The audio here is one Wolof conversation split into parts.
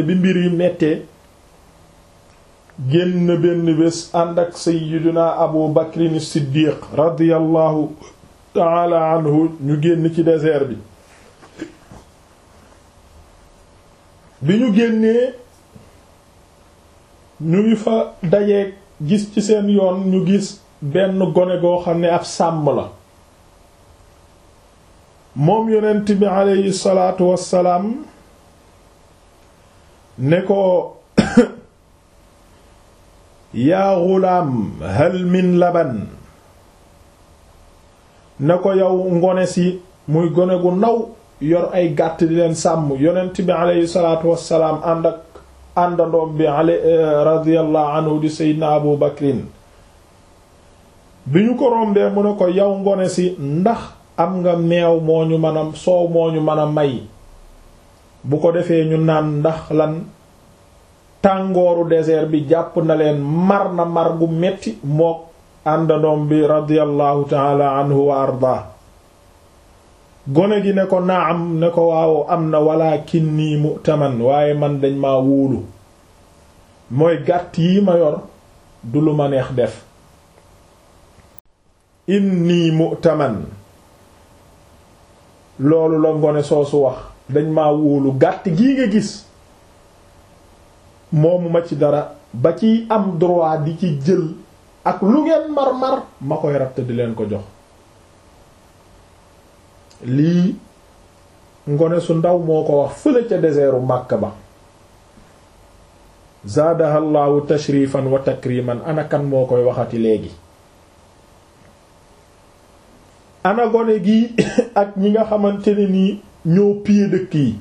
bi mbir yi mettee génn benn bés ànd ak sayyiduna abu bakrin siddiq radiyallahu taala anhu ñu génn ci désert bi bi ñu génnee ñu ngi fa dajeeg gis ci seen yoon ñu gis benn gone goo xam ne ab sàmm la moom yonent bi aleyhi salaatu wassalaam ne ko yaa gulaam hal min laban ne ko yow ngone si muy gone gu ndaw yor ay gàtt di leen sàmm yonent bi aleyhi salaatu wassalaam ànd ak àndandoom bi ale radiyallahu anhu di seydina abu bakrin bi ñu ko rombee mu ne ko yow ngone si ndax am nga meew moo ñu mën a soow moo ñu mën a may bu ko defee ñu naan ndax lan tàngooru désert bi jàpp na leen mar na mar gu metti mook àndandoom bi radiyallahu taala anhu wa arda gone gi ne ko naam ne ko waaw am na walakinni mu'taman waaye man dañ ma wóolu mooy gàtt yi ma yor du lu ma neex def inni mu'taman loolu la ngone soosu wax dañ ma wóolu gàtt gii nga gis moomu ma ci dara ba ci am droit di ci jël ak lu ngeen mar-mar ma koy ratt di leen ko jox lii ngone su ndaw moo ko wax fële ca désertu Makka ba zaadaha llaahu tashrifan wa takriman ana kan moo koy waxati léegi ana gone gi ak ñi nga xamante ne nii ñoo piye dëkk yi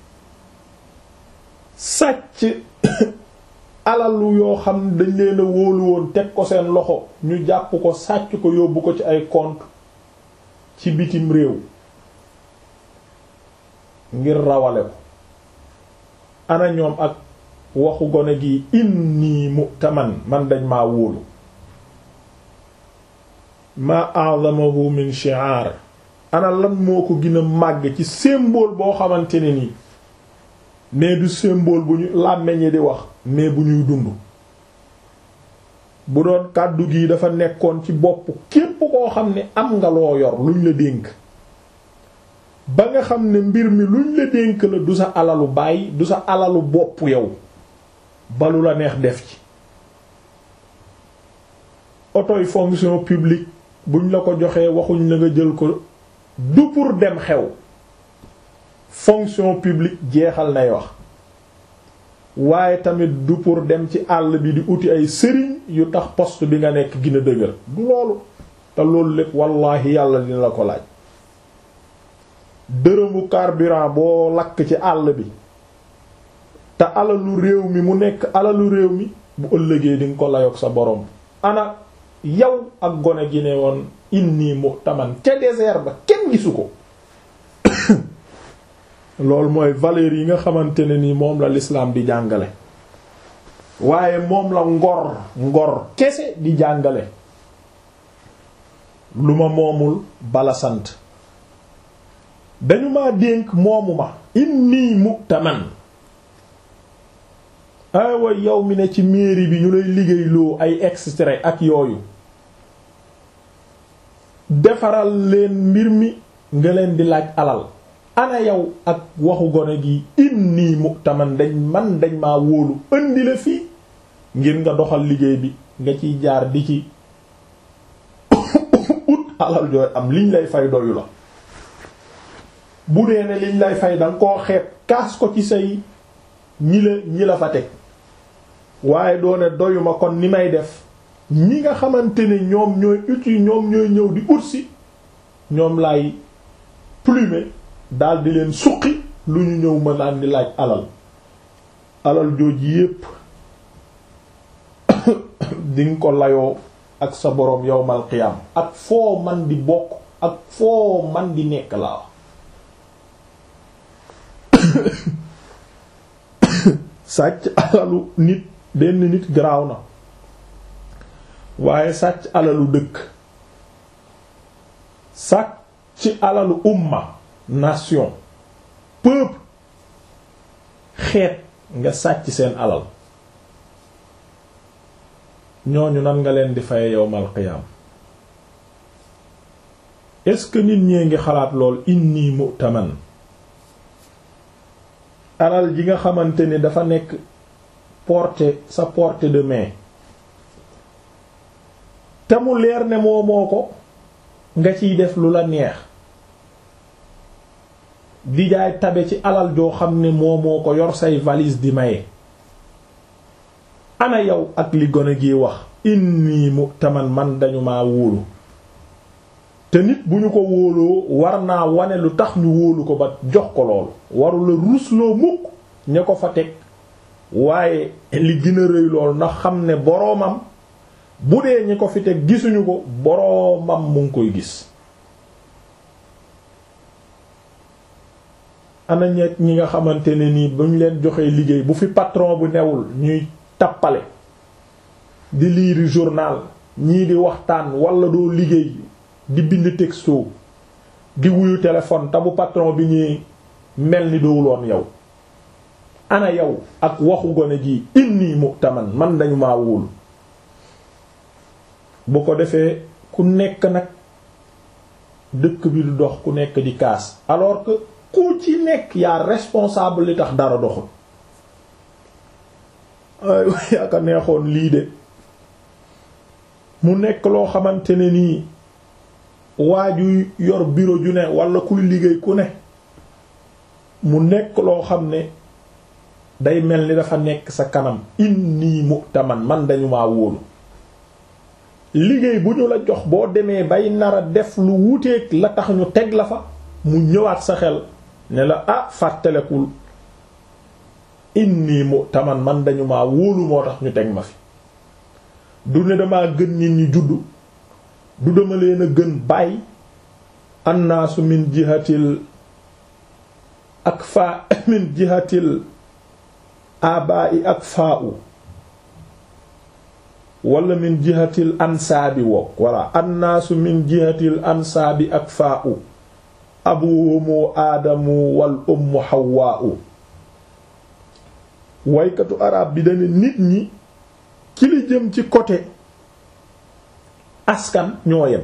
sàcc alalu yoo xam dañ leen a wóolu woon teg ko seen loxo ñu jàpp ko sàcc ko yóbbu ko ci ay compte ci bitim réew ngir rawale ko ana ñoom ak waxu gone gi inni mu'taman man dañ maa wóolu ma a'zamahu min shi'ar ana lan moo ko gën a màgg ci symbole boo xamante ne nii mais du symbole bu ñu làmmeñi di wax mais bu ñuy dund bu doon kàddu gi dafa nekkoon ci bopp képp koo xam ne am nga loo yor luñ la dénk ba nga xam ne mbir mi luñ la dénk la du sa alalu baay du sa alalu bopp yow balu la neex def ci otoy fonction publique buñ la ko joxee waxuñ la nga jël ko du pour dem xew fonction publique jeexal nay wax waaye tamit du pour dem ci àll bi di uti ay sëriñ yu tax poste bi nga nekk gën a dëgër du loolu te loolu lépp wallaahi yàlla dina la ko laaj dërëmu carburant boo lakk ci àll bi te alalu réew mi mu nekk alalu réew mi bu ëllëgee di nga ko layoog sa borom ana yow ak gone gi ne woon inni muhtaman ca désert ba kenn gisu ko loolu mooy valeur yi nga xamante ne ni moom la l'islam di jàngale waaye moom la ngor ngor kese di jàngale lu ma moomul bala sant dañu ma dénk moomu ma inni mu'taman aywa yow mi ne ci mairie bi ñu lay liggéeyloo ay extrait ak yooyu defaral leen mbir mi nga leen di laaj alal ana yow ak waxu gone gi inni mu'taman dañ man dañ maa wóolu indi la fii ngir nga doxal liggéey bi nga ciy jaar di ci ut alal jooy am liñ lay fay doyu la bu dee ne liñ lay fay danga koo xeeb kaas ko ci say ñi la ñi la fa teg waaye doone doyuma kon ni may def ñi nga xamante ne ñoom ñooy uti ñoom ñooy ñëw di ut si ñoom lay plumer daal di leen suqi lu ñu ñëw ma naan di laaj alal alal jooj yépp dinga ko layoo ak sa boroom yowmal qiyam ak foo man di bokk ak foo man di nekk laa sàcc alalu nit benn nit garaaw na waaye sàcc alalu dëkk sàcc alalu umma nation peuple xeet nga sàcc seen alal ñooñu nan nga leen di faye yowmal qiyaam est-ce que nit ñee ngi xalaat lool inni mu'taman alal ji nga xamante ni dafa nekk portée sa portée de main te mu leer ne moo moo ko nga ciy def lu la neex di jaay tabe ci alal joo xam ne moo moo ko yor say valise di maye ana yow ak li gone gi wax inni mu'taman man dañu maa wóolu te nit bu ñu ko wóoloo war naa wane lu tax ñu wóolu ko ba jox ko loolu waru la rusloo mukk ña ko fa teg waaye li gën a rëy lool ndax xam ne boroomam bu dee ñi ko fi teg gisuñu ko boroomam mu ngi koy gis ana ñet ñi nga xamante ne nii bu ñu leen joxee liggéey bu fi patron bu newul ñuy tappale di liiri journal ñii di waxtaan wala doo liggéey di bind texto di wuyu téléphone te bu patron bi ñuy mel ni doowuloon yow ana yow ak waxu gone gi inni mu'taman man dañu maa wóolu bu ko defee ku nekk nag dëkk bi du dox ku nekk di kaas alors que ku ci nekk yaa responsable li tax dara doxul ay yaaka neexoon lii de mu nekk loo xamante ne nii waaju yor bureau ju ne wala kuy liggéey ku ne mu nekk loo xam ne day mel ni dafa nekk sa kanam inni mu'taman man dañu maa wóolu liggéey bu ñu la jox boo demee bay nara def lu wuteeg la tax ñu teg la fa mu ñëwaat sa xel ne la ah fàttalekul inni mu'taman man dañu maa wóolu moo tax ñu teg ma fi du ne damaa gën nit ñi juddu du dama leen a gën bàyyi annaasu min jihatil ak faa min jihatil abaa'i ak faa u wala min jihatil ansaabi woo walla annaasu min jihatil ansaabi ak faa u abuhumu aadamu wal ummu hawaa u waykatu arab bi dana nit ñi ci li jëm ci côté askan ñoo yem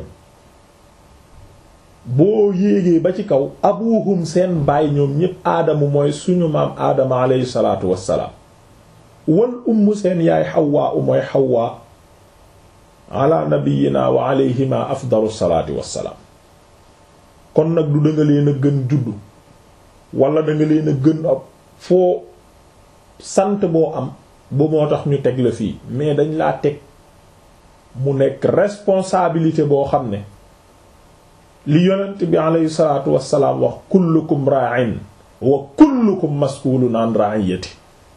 boo yéegee ba ci kaw abuhum seen baay ñoom ñépp aadamu mooy suñu maam aadama aleyhi salaatu wassalaam wal umm seen yaay xawaa u mooy xawaa ala nabiyina wa alayhima afdalu salaati wassalaam kon nag du danga leen a gën juddu wala danga leen a gën ab foo sant boo am bu moo tax ñu teg la fii mais dañ laa teg mu nekk responsabilité boo xam ne li yonent bi alayhi salaatu wassalaam wax kullukum ra'in wa kullukum mas'ulun an ra'iyati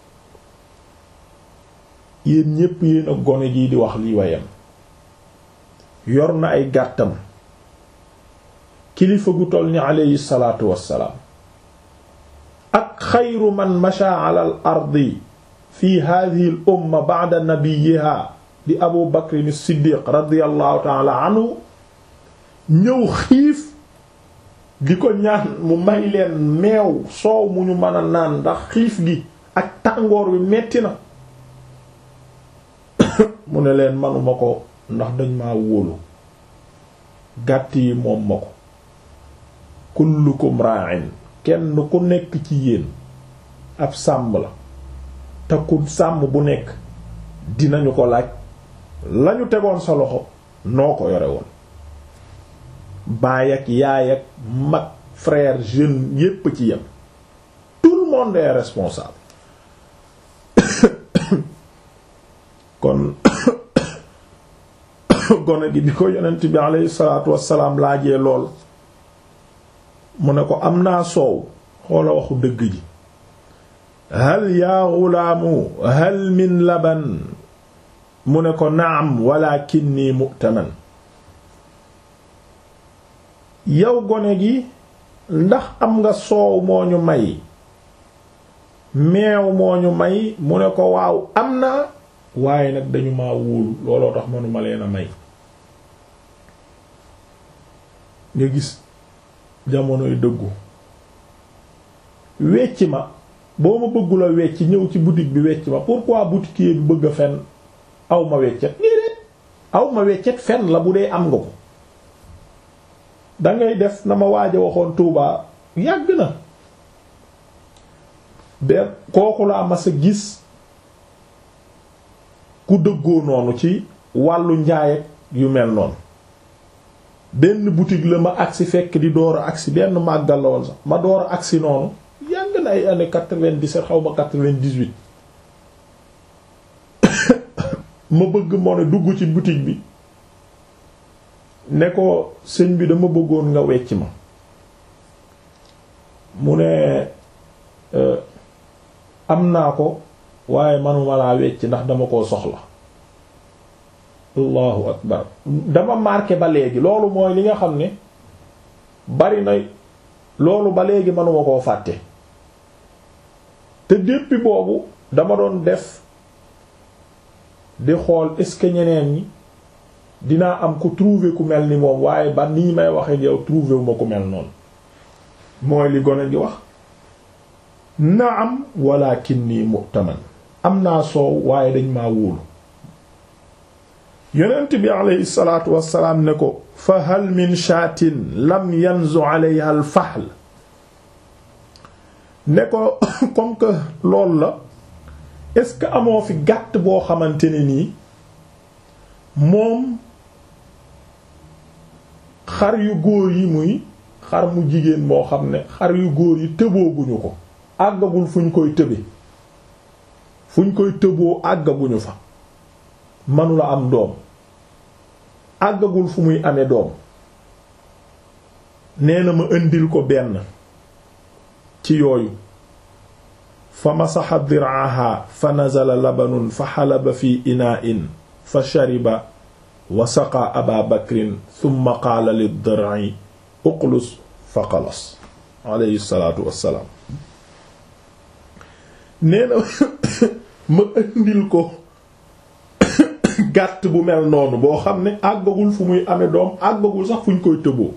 yéen ñépp yéen a gone jii di wax li wayam yor na ay gàttam kilifa gu toll ni alayhi salaatu wassalaam ak xayru man masha ala al ardi fi hadhihi al umma ba'da nabiyyiha di abu bakrin siddiq radiyallahu ta'ala anhu ñëw xiif di ko ñaan mu may leen meew soow mu ñu mën a naan ndax xiif gi ak tàngoor wi metti na mu ne leen manuma ko ndax dañ maa wóolu gàtt yi moom ma ko kullukum ra'in kenn ku nekk ci yéen ab sàmm la te ku sàmm bu nekk dinañu ko laaj lañu tegoon sa loxo noo ko yore woon baay ak yaay ak mag frère jeune yépp ci yem tout le monde est responsable kon gone gi bi ko yonent bi aleyhi salaatu wassalaam laajee lool mu ne ko am naa soow xoola waxu dëgg ji hal yaa xulaamu hal min laban mu ne ko naam walakinni mu'taman yow gone gi ndax am nga soow moo ñu may meew moo ñu may mu ne ko waaw am na waaye nag dañu ma wóolu looloo tax manuma leen a may nga gis jamonoy dëggu wecc ma boo ma bëggula wecc ñëw ci boutique bi wecc ma pourquoi boutiquier bi bëgg a fenn aw ma weccet déedéet aw ma weccet fenn la bu dee am nga ko dangay def na ma waaj a waxoon Touba yàgg na benn kooku laa mas a gis ku dëggoo noonu ci wàllu njaay yu mel noonu benn boutique la ma agsi fekk di door a agsi benn màggal la woon sax ma door a agsi noonu yàgg na ay année quatre-vingt-dix-sept xaw ma quatre-vingt-dix-huit ma bëgg moo ne dugg ci boutique bi ne ko sëñ bi dama bëggoon nga wecc ma mu ne am naa ko waaye manuma laa wecc ndax dama koo soxla allahu akbar dama marqué ba léegi loolu mooy li nga xam ne bari na loolu ba léegi manuma koo fàtte te depuis boobu dama doon def di xool est-ce que ñeneen ñi dinaa am ku trouver ku mel ni moom waaye ba nii may waxe yow trouver wu ma ku mel noonu mooy li gone gi wax naam walakinni mu'taman am naa soow waaye dañ maa wóolu yonent bi aleyhi salaatu wassalaam ne ko fa hal min shaatin lam yanzu alayha al fahl ne ko comme que loolu la est-ce que amoo fi gàtt boo xamante ne nii moom xar yu góor yi muy xar mu jigéen moo xam ne xar yu góor yi tëbooguñu ko àggagul fu ñu koy tëbe fu ñu koy tëboo àggaguñu fa manula am doom àggagul fu muy amee doom nee na ma indil ko benn ci yooyu fa masaxa diraaha fa nazala labanun fa xalaba fi inaa'in fa shariba wa saqa aba bakrin thumma qaala liddir'i uqlus fa qalas alayhi salaatu wassalaam nee na ma indil ko gàtt bu mel noonu boo xam ne àggagul fu muy amee doom àggagul sax fu ñu koy tëboo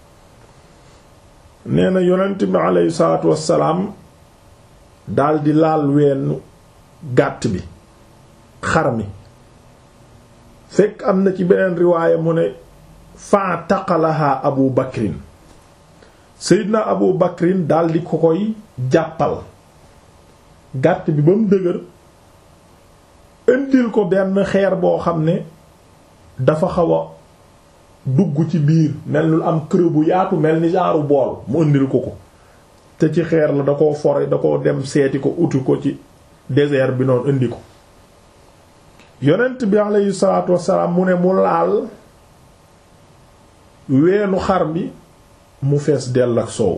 nee na yonent bi alayhi salaatu wassalaam daldi laal weenu gàtt bi xar mi fekk am na ci beneen riwaaya mu ne fa taqalaha abu bakrin seydina abu bakrin daldi ko koy jàppal gàtt bi ba mu dëgër indil ko benn xeer boo xam ne dafa xaw a dugg ci biir mel ni am creux bu yaatu mel ni genre bool mu indil ko ko te ci xeer la da koo fore da koo dem seeti ko uti ko ci désert bi noonu indi ko yonent bi alayhi salaatu wassalaam mu ne mu laal weenu xar bi mu fees dell ak soow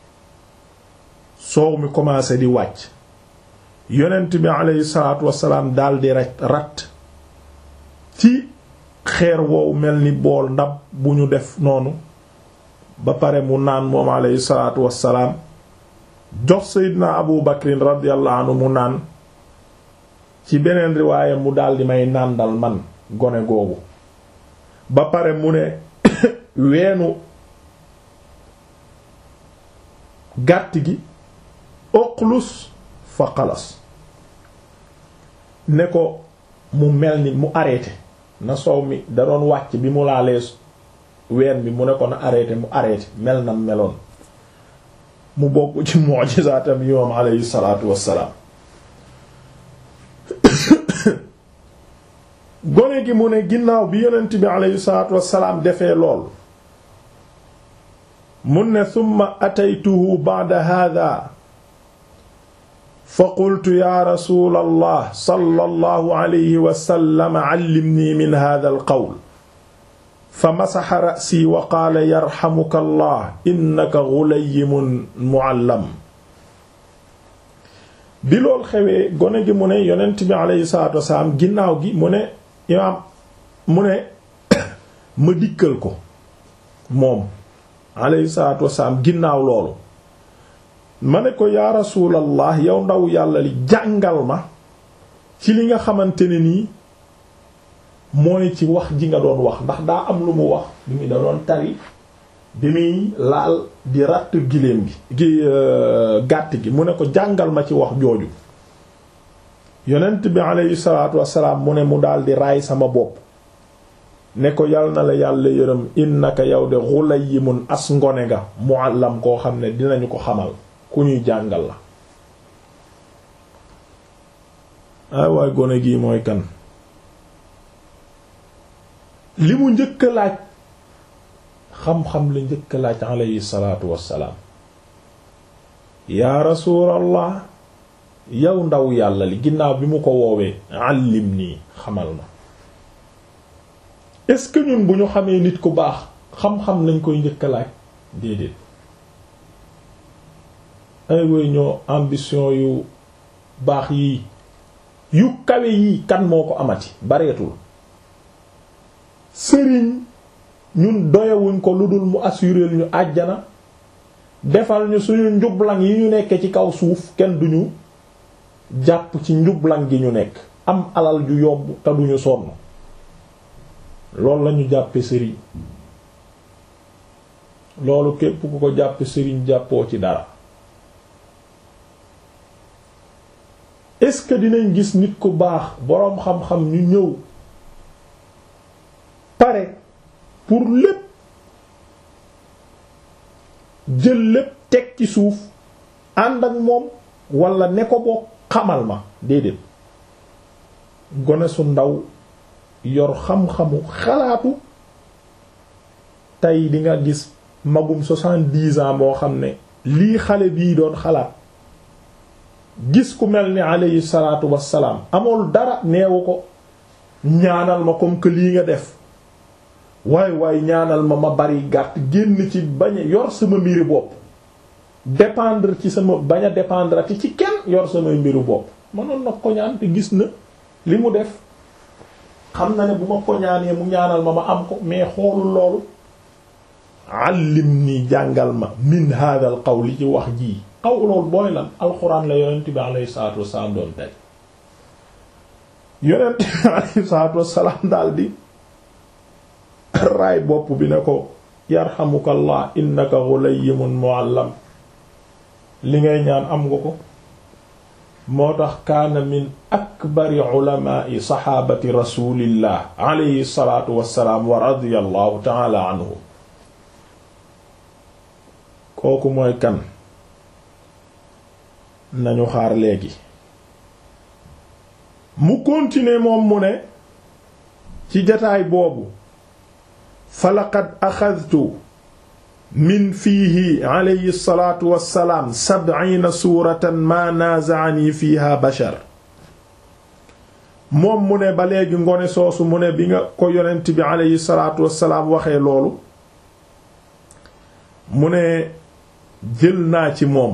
soow mi commencé di wàcc yonent bi alayhi salaatu wassalaam daldi rat rat ci xeer woowu mel ni bool ndab bu ñu def noonu ba pare mu naan moom alayhi salaatu wassalaam jox seydina abu bakrin radiyallahu anhu mu naan ci beneen riwaaya mu daldi may nàndal man gone googu ba pare mu ne weenu gàtt gi oqlus fa xalas ne ko mu mel ni mu arrêté na soow mi da doon wàcc bi mu laalee ween bi mu ne ko na arrêté mu arrêté mel na meloon mu bokk ci mu'jizaatam yi moom alayhi salaatu wassalaam gone gi mu ne ginnaaw bi yonent bi alayhi salaatu wassalaam defee lool mun ne summa ataytuhu ba'da hadha fa qultu ya rasul allah sallallahu alayhi wa sallam allimni min hadha alqawl fa masaxa ra'si wa qaala yarxamuka allah innaka ghulayyun mu'allam bi lool xewee gone gi mu ne yonent bi alayhi salaatu wasalaam ginnaaw gi mu ne imaam mu ne ma dikkal ko moom alayhi salaatu wasalaam ginnaaw loolu ma ne ko yaa rasuulallah yow ndaw yàlla li jàngal ma ci li nga xamante ne nii mooy ci wax ji nga doon wax ndax daa am lu mu wax li mu da doon tari bi muy laal di ratt giléem gi gi gàtt gi mu ne ko jàngal ma ci wax jooju yonent bi aleyhi salaatu wassalaam mu ne mu daal di raay sama bopp ne ko yal na la yàlla yërëm innaka yow de ghulayimun as ngone nga muallam koo xam ne dinañu ko xamal ku ñuy jàngal la ay waay gone gii mooy kan li mu njëkk a laaj xam-xam la njëkk a laaj alayhi salaatu wassalaam yaa rasuulallah yow ndaw yàlla li ginnaaw bi mu ko woowee allim nii xamal ma est-ce que ñun bu ñu xamee nit ku baax xam-xam lañ koy njëkk a laaj déedéet ay woy ñoo ambition yu baax yii yu kawe yii kan moo ko amati bareetul sëriñ ñun doyewuñ ko lu dul mu assurer ñu àjjana defal ñu suñu njublang yi ñu nekk ci kaw suuf kenn duñu jàpp ci njublang gi ñu nekk am alal ju yomb te duñu sonn loolu lañu jàppe sëriñ loolu képp ku ko jàppe sëriñ jàppoo ci dara est-ce que dinañ gis nit ku baax boroom xam-xam ñu ñëw pare pour lépp jël lépp teg ci suuf ànd ak moom wala ne ko boo xamal ma déedéet gone su ndaw yor xam-xamu xalaatu tey di nga gis magum soixante-dix ans moo xam ne lii xale bii doon xalaat gis ku mel ni alayhi salaatu wassalaam amul dara neewu ko ñaanal ma comme que lii nga def waay waay ñaanal ma ma bari gàtt génn ci bañ a yor sama mbiri bopp dépendre ci sama bañ a dépendre ati ci kenn yor samay mbiru bopp mënoon na ko ñaan te gis na li mu def xam na ne bu ma ko ñaanee mu ñaanal ma ma am ko mais xoolul loolu allim ni jàngal ma min hadal qawli ci wax jii xaw loolu booy lan alxuraan la yonent bi alayhi salaatu wassalaam doon tey yonent bi alayhi salaatu wassalaam daal di raay bopp bi ne ko yarhamukallah innaka ghulayyimun muallam li ngay ñaan am nga ko moo tax kaana min akbari ulamaai saxaabati rasulillah alayhi salaatu wassalaam wa radiyallahu taala anhu kooku mooy kan nañu xaar léegi mu continuer moom mu ne ci jataay boobu fa laqad axadtu min fiihi alayhi salaatu wassalaam sab'iina suuratan maa naaza'anii fiiha bashar moom mu ne ba léegi ngone soosu mu ne bi nga ko yonent bi alayhi salaatu wassalaam waxee loolu mu ne jël naa ci moom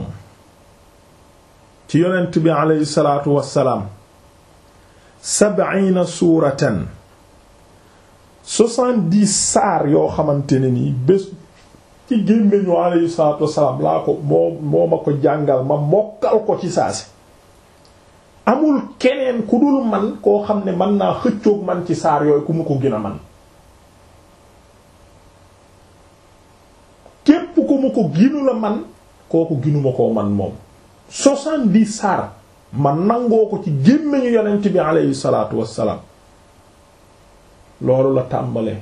ci yonent bi alayhi salaatu wassalaam sab'iina suuratan soixante-dix saar yoo xamante ne nii bés ci gémmiñu alayhi salaatu wassalaam laa ko moo moo ma ko jàngal ma mokkal ko ci saasi amul keneen ku dul man koo xam ne mën naa xëccoog man ci saar yooyu ku mu ko gën a man képp ku mu ko ginu la man kooku ginuma koo man moom soixante-dix saar ma nangoo ko ci gémmiñu yonent bi alayhi salaatu wassalaam loolu la tàmbalee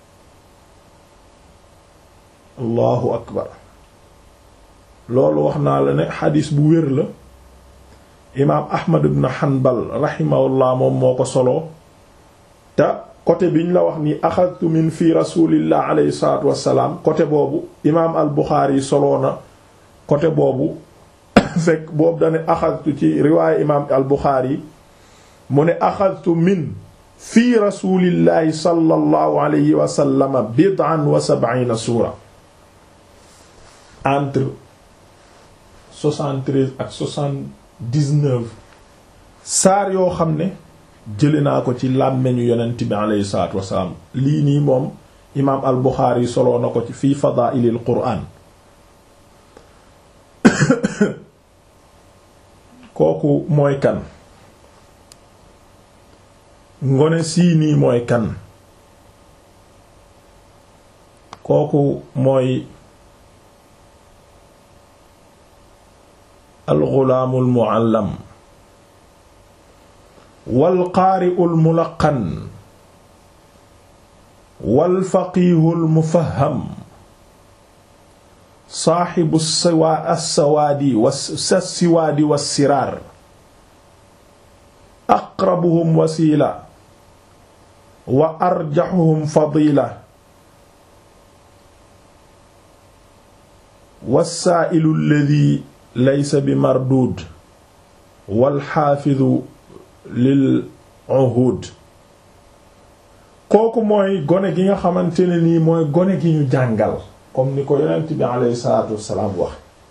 allahu akbar loolu wax naa la ne xadiis bu wér la imaam ahmad ibn hanbal rahimahullah moom moo ko soloo te côté biñ la wax ni axadtu min fi rasulillah alayhi salatu wassalaam côté boobu imaam al buxaari soloo na côté boobu fekk boobu dane axadtu ci riwaaya imaam al buxaari mu ne axadtu min fi rasulillahi sallallahu alayhi wa sallam bid'an wa sab'ina suura entre 73 ak 79 saar yoo xam ne jële naa ko ci làmmeñu yonent bi alayhi salaatu wasalaam lii nii moom imaam al Buxaari soloo na ko ci fii fadaa'ilil qur'aan kooku mooy kan ngone sii nii mooy kan kooku mooy alxulaamu almuallam walqaari'u almulaqan walfaqiihu almufaham saaxibu assawaadi wassiwaadi wassiraar aqrabuhum wasiila wa arjaxuhum fadila wassaa'ilu alladi laysa bi marduud walxaafidu lil uhuud kooku mooy gone gi nga xamante ne nii mooy gone gi ñu jàngal comme ni ko yonent bi aleyhi salaatu wassalaam wax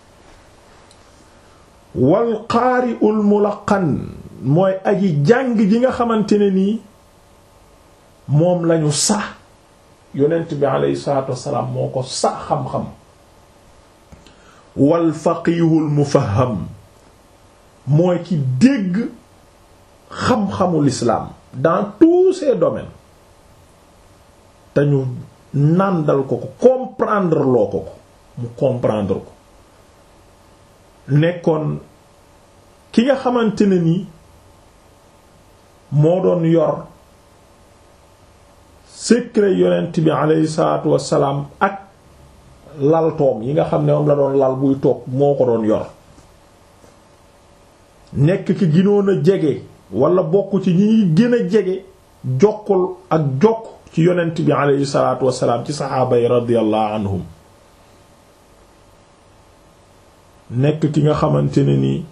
walqaari'ul mulaqan mooy aji jàng ji nga xamante ne nii moom lañu sax yonent bi aleyhi salaatu wassalaam moo ko sax xam-xam wal faqihul mufaham mooy ki dégg xam-xamul islaam dans tous ces domaines te ñu nàndal ko ko comprendre loo ko ko mu comprendre ko nekkoon ki nga xamante ne ni moo doon yor secret yonent bi aleyhi salaatu wassalaam ak laltoom yi nga xam ne moom la doon lal buy toog moo ko doon yor nekk ki ginoon a jege wala bokk ci ñi gën a jege jokkul ak jokk ci yonent bi aleyhi salaatu wassalaam ci saxaaba yi radiyallahu anhum nekk ki nga xamante ne ni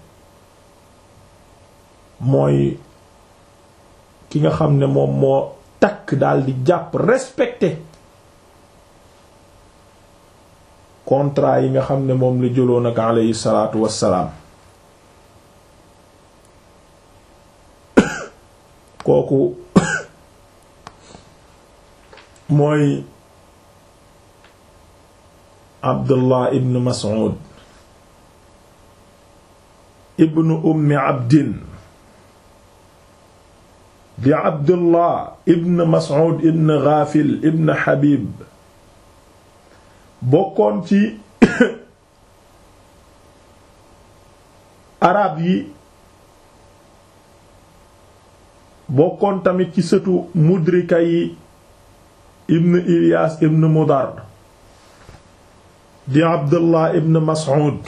mooy ki nga xam ne moom moo takk daal di jàpp respecté contrat yi nga xam ne moom la jëloon ak aleyhi salaatu wassalaam kooku mooy Abdullah ibn Mas'ud ibn ummi abdin di Abdullah ibn Mas'ud ibn Ghafil ibn Habib bokkoon ci arab yi bokkoon tamit ci sëtu mudrika yi ibn Ilyas ibn Mudar di Abdullah ibn Mas'ud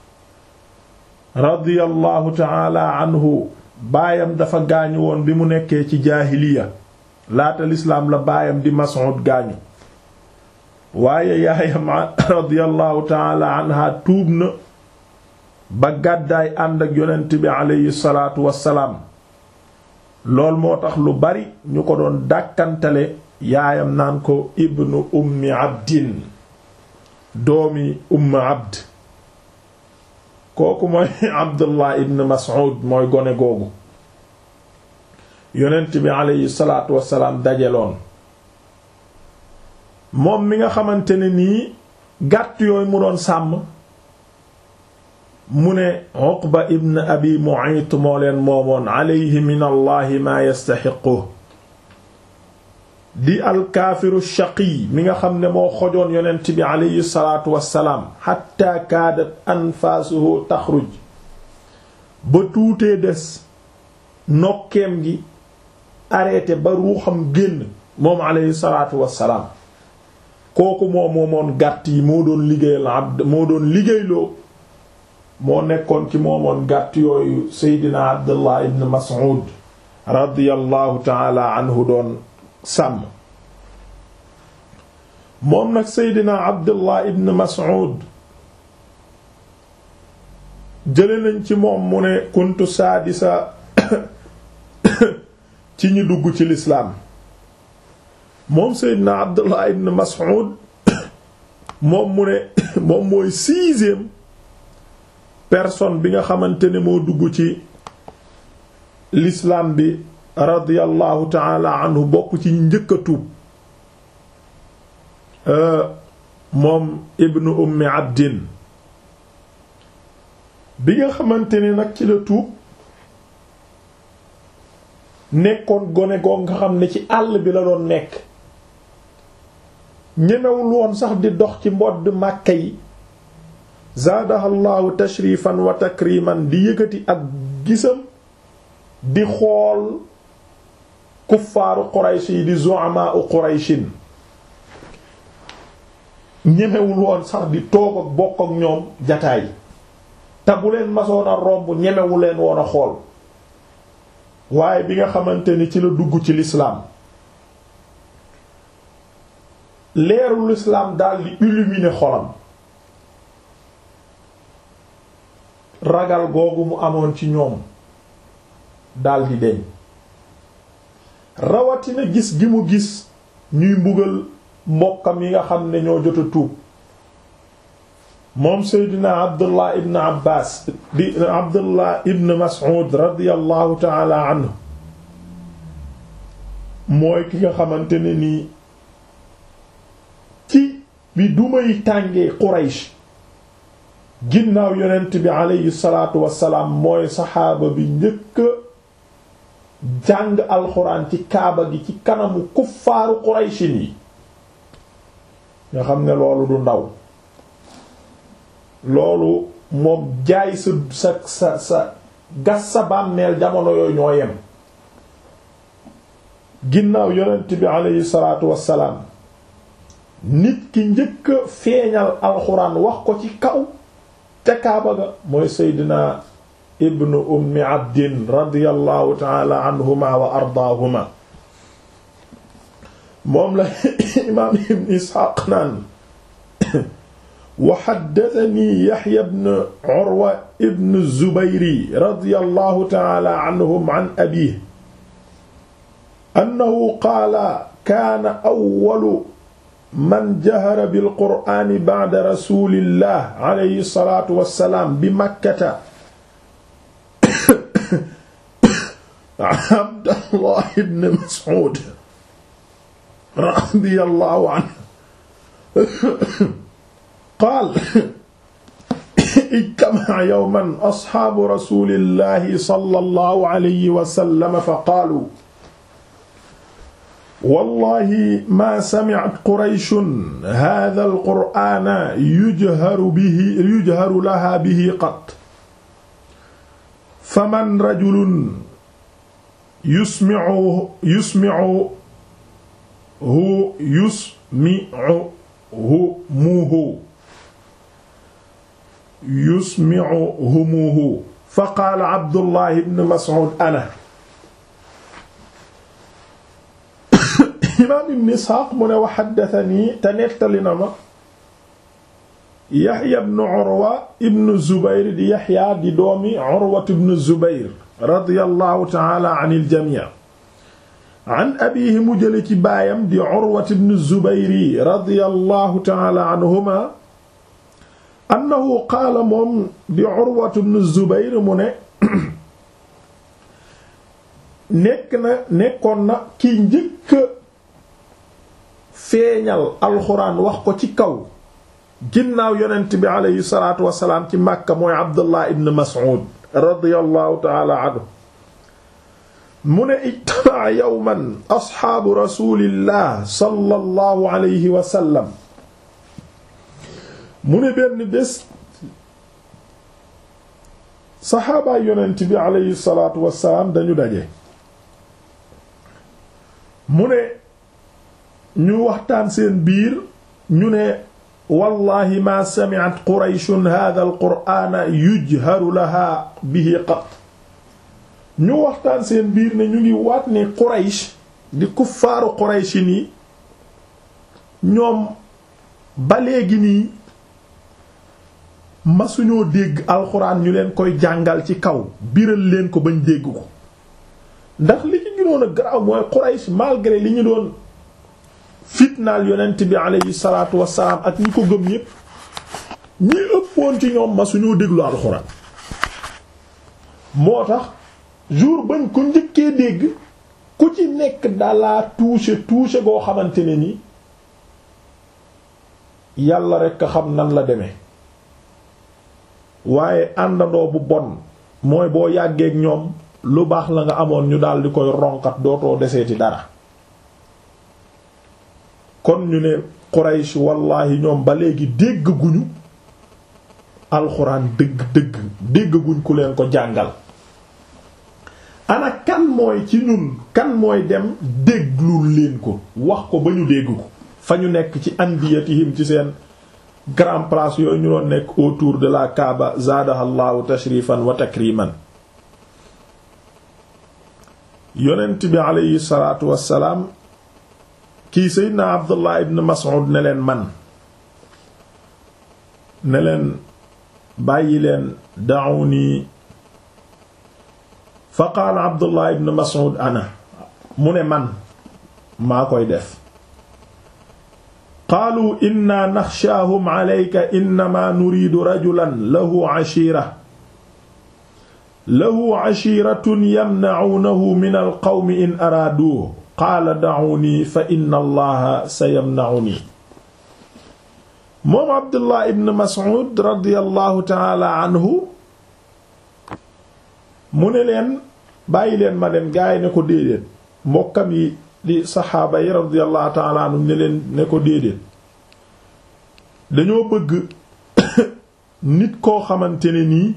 radiyallahu ta'ala anhu baayam dafa gaañu woon bi mu nekkee ci jaahiliya laata lislaam la baayam di Mas'ud gaañu waaye yaayam radiyallahu ta'ala anha tuub na ba gàddaay ànd ak yonent bi aleyhi salaatu wassalaam lool moo tax lu bari ñu ko doon dàkkantale yaayam naan ko ibnu ummi abdin doomi ummi abd kooku mooy abdullah ibn mas'ud mooy gone googu yonent bi aleyhi salaatu wassalaam dajeloon moom mi nga xamante ne nii gàtt yooyu mu doon sàmm mu ne Uqba ibn abi Mu'ayt moo leen moomoon alayhi min allahi maa yastaxiqu di alkaafiru shaqi mi nga xam ne moo xojoon yonent bi alayhi salaatu wassalaam xatta kaadat anfaasuhu taxruj ba tuutee des nokkeem gi arrêté ba ruuxam génn moom alayhi salaatu wassalaam kooku moo moomoon gàtt yi moo doon liggéeyal abd moo doon liggéeyloo moo nekkoon ci moomoon gàtt yooyu seydina abdullah ibn mas'ud radiyallahu taala anhu doon sàmm moom nag seydina abdullah ibn mas'ud jële nañ ci moom mu ne kuntu saadisa ci ñi dugg ci lislaam moom seydina abdullah ibn mas'ud moom mu ne moom mooy sixième personne bi nga xamante ne moo dugg ci l'islam bi radiyallahu taala anhu bokk ci njëkk a tuub moom ibnu ummi abdin bi nga xamante ne nag ci la tuub nekkoon gone goo nga xam ne ci àll bi la doon nekk ñemewul woon sax di dox ci mbodd màkka yi zaadaha llahu tashrifan wa takriman di yëkkati ak gisam di xool kuffaaru quraysh yi di zu'ama u qurayshin ñemewul woon sax di toog ak bokk ak ñoom jataay te bu leen masoon a romb ñemewu leen woon a xool waaye bi nga xamante ni ci la dugg ci lislaam leeru lislaam daal di illuminer xolam ragal googu mu amoon ci ñoom daal di deñ rawatina gis gi mu gis ñuy mbugal mbokkam yi nga xam ne ñoo jot a tuub moom seydina abdullah ibn abbas di abdullah ibn mas'ud radiyallahu taala anhu mooy ki nga xamante ne nii ci bi dumay tàngee quraysh ginnaaw yonent bi aleyhi salaatu wassalaam mooy saxaaba bi njëkk jàng alxuraan ci kaaba gi ci kanamu kuffaaru qurayshin yi nga xam ne loolu du ndaw loolu moom jaay sa sa sa sa gas sa bàmmeel jamono yooyu ñoo yem ginnaaw yonent bi aleyhi salaatu wassalaam nit ki njëkk a feeñal alxuraan wax ko ci kaw te kaaba ga mooy seydina ibnu ummi abdin radiyallahu taala anhuma wa ardaahuma moom la imaam ibn isxaaq naan wa haddathanii yaxya ibn urwa ibn zubayri radiyallahu taala anhum an abiihi annahu qaala kaana awwalu man jahara bil qur'aani ba'da rasuulillah alayhi salaatu wa salaam bi makkata Abdallah ibn Mas'ud radiyallahu anhu qaal ijtama'a yawman ashaabu rasuulillahi sallallahu alayhi wa sallam fa qaaluu wallahi maa sami'at qurayshun haadhal qur'aana yujharu bihi yujharu lahaa bihi qat faman rajulun yusmi'u yusmi'u hu yusmi'u hu muuhu yusmi'u hu muuhu fa qaala Abdullah ibn Mas'ud ana imaam ibn Isxaaq mu ne wa haddathanii te nettali na ma Yaxya ibn Urwa ibn Zubayr di Yaxya di doomi Urwa ibn Zubayr radiyallahu ta'ala anil jamii an abiihi mu jële ci baayam di Urwa ibn Zubayr radiyallahu ta'ala anhuma annahu qaala moom di Urwa ibn Zubayr mu ne nekk na nekkoon na ki njëkk feeñal alxuraan wax ko ci kaw ginnaaw yonent bi aleyhi salaatu wasalaam ci Makka mooy Abdullah ibn Mas'ud radiyallahu ta'ala anhu mu ne ijtama'a yawman asxaabu rasulillah sallallahu alayhi wa sallam mu ne benn bés saxaabaay yonent bi aleyhi salaatu wasalaam dañu daje mu ne ñu waxtaan seen biir ñu ne wallahi ma sami'at qurayshun hadha alqur'ana yujharu laha bihi qat ñu waxtaan seen biir ne ñu ngi waat ne quraysh di kuffaaru qurayshi nii ñoom ba léegi nii masuñoo dégg alxuraan ñu leen koy jàngal ci kaw biral leen ko bañ dégg ko ndax li ci gënoon a garaaw mooy quraysh malgré li ñu doon fitnaal yonent bi aleyhi salaatu wassalaam ak ñi ko gëm ñépp ñi ëppoon ci ñoom ma suñoo déglu alxuraan moo tax jour bañ ko njëkkee dégg ku ci nekk dalaa touché touché goo xamante ne ni yàlla rekk a xam nan la demee waaye àndandoo bu bon mooy boo yàggeek ñoom lu baax la nga amoon ñu daal di koy ronkat dootoo deseeti dara kon ñu ne Quraysh wallahi ñoom ba léegi dégg guñu alxuraan dëgg dëgg dégg guñ ku leen ko jàngal ana kan mooy ci ñun kan mooy dem déglul leen ko wax ko ba ñu dégg ko fa ñu nekk ci andiyatihim ci seen grand place yooyu ñu doon nekk autour de la Kaaba zaadaha llahu tashrifan wa takriman yonent bi aleyhi salaatu wassalaam kii seydna Abdullah ibn Mas'ud ne leen man ne leen bàyyi leen da'uni fa qaala Abdullah ibn Mas'ud ana mu ne man maa koy def qaalu inna naxshaahum alayka innama nuriidu rajulan lahu ashira lahu ashiratun yamna'uunahu min alqawmi in araaduuhu qaala da'uunii fa inna allaha sayamna'unii moom Abdullah ibn Mas'ud radiyallahu ta'ala anhu mu ne leen bàyyi leen ma dem gaa yi ne ko déedéet mbokkam yi di saxaaba yi radiyallahu ta'ala anhum ne leen ne ko déedéet dañoo bëgg nit koo xamante ne nii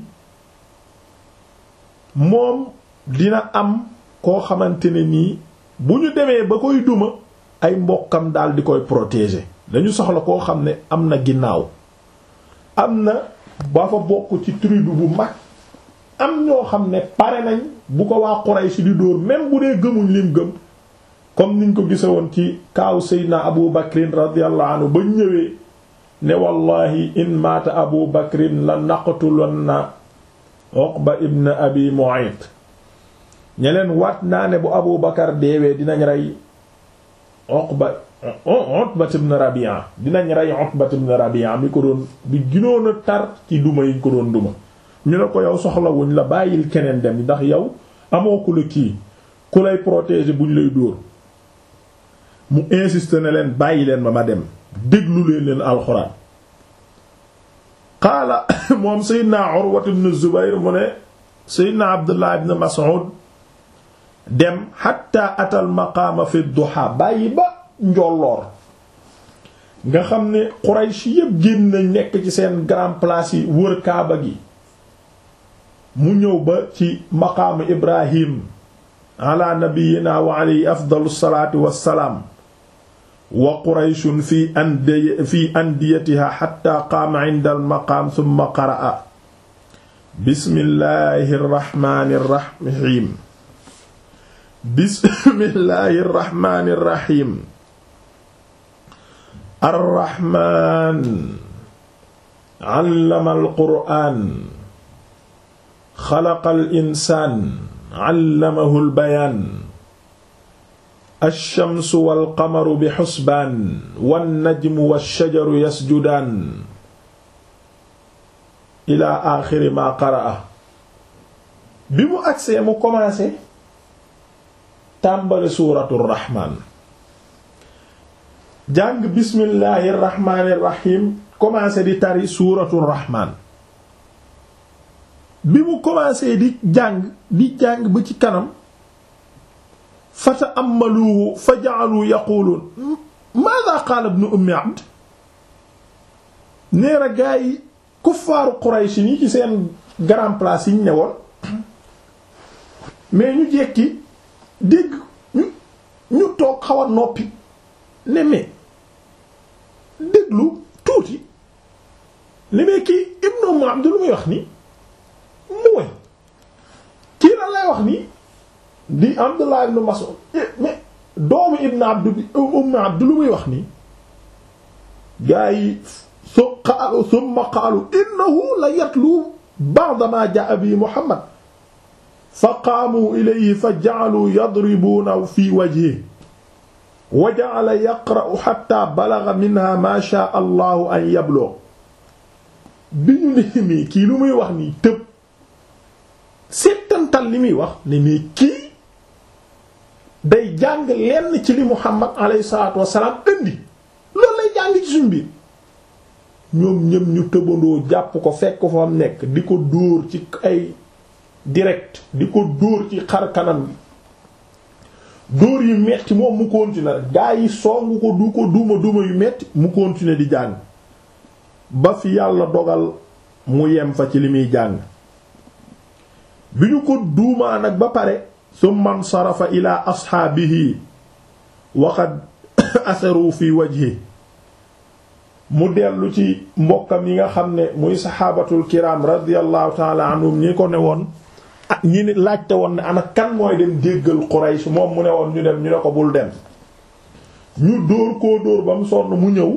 moom dina am koo xamante ne nii bu ñu demee ba koy duma ay mbokkam daal di koy protéger dañu soxla koo xam ne am na ginnaaw am na ba fa bokk ci tribu bu mag am ñoo xam ne pare nañ bu ko waa Quraysh di dóor même bu dee gëmuñ lim gëm comme niñ ko gise woon ci kaaw Seydina Abu Bakrin radiyallahu anhu ba ñëwee ne wallahi in maata Abu Bakrin la naqtulanna Uqba ibn Abi Mu'ayt ñeleen waat naa ne bu Abu Bakar deewee dinañ rey Uqba Utba ibn Rabi'a dinañ rey Utba ibn Rabi'a mi ko doon bi ginoon a tar ci duma yiñ ko doon duma ñu ne ko yow soxlawuñ la bàyyil keneen dem ndax yow amoo ku la kii ku lay protéger buñ lay dóor mu insiste ne leen bàyyi leen ma ma dem déglu leen leen alxuraan qaala moom Seydina Urwa ibn Zubayr mu ne Seydina Abdullah ibn Mas'ud dem hatta atal maqaama fi duha bàyyi ba njolloor nga xam ne Quraysh yépp génn nañ nekk ci seen grand place yi wër Kaaba gi mu ñëw ba ci maqaamu Ibrahim ala nabiyyina wa alayhi afdalu salaatu wassalaam wa Qurayshun fi andi fi andiyatiha hatta qaama inda al-maqaam thumma qara'a bismillahi rrahmani rrahim bismillahi rrahmani rrahim arrahman allama al-qur'aan xalaqa al-insaan allamahu al-bayaan ash-shamsu wal-qamaru bi xusbaan wan-najmu wash-shajaru yasjudaan ila axiri ma qaraa bi mu agsee mu commencé tàmbali suuratu rahmaan jàng bismillahi rahmaani rahim commencé di tari suuratu rahmaan bi mu commencé di jàng di jàng ba ci kanam fa ta'ammaluhu fa ja'alu yaquluun maadha qaala ibnu ummi abd neera gaa yi kuffaaru Quraysh ni ci seen grand place yi ñu ne woon mais ñu jekki dégg ñu ñu toog xaw a noppi ne mais déglu tuuti ne mais kii Ibnu Umm Abd lu muy wax nii mooy kii lan lay wax nii di Abdullah ibn Mas'ud mais doomu Ibnu Abd bi Umm Abd lu muy wax nii gaa yi su qaalu summa qaalu innahu la yatlu ba'da ma jaa bi Muhammad fa qaamu ilayhi fa ja'alu yadribuuna fi wajhihi wa ja'ala yaqra'u hatta balagha minha ma shaa Allahu an yablugh bi ñu ne nii kii lu muy wax nii tëb settantal li muy wax ne nii kii day jàng lenn ci li Muhammad alayhi salaatu wassalaam indi loolu lay jàng ci suñ biir ñoom ñëm ñu tëbandoo jàpp ko fekk fa am nekk di ko dóor ci ay direct di ko dóor ci xar kanam bi dóor yu metti moom mu continuer gaa yi songu ko du ko duma duma yu metti mu continuer di jàng ba fi yàlla dogal mu yem fa ci li muy jàng bi ñu ko duumaa nag ba pare summa nsarafa ila asxaabihi waqad asaru fi wajhi mu dellu ci mbokkam yi nga xam ne muy saxaabatul kiram radiyallahu taala anhum ñi ko ne woon ah ñi ni laajte woon ne ana kan mooy dem déggal Quraysh moom mu ne woon ñu dem ñu ne ko bul dem ñu dóor koo dóor ba mu sonn mu ñëw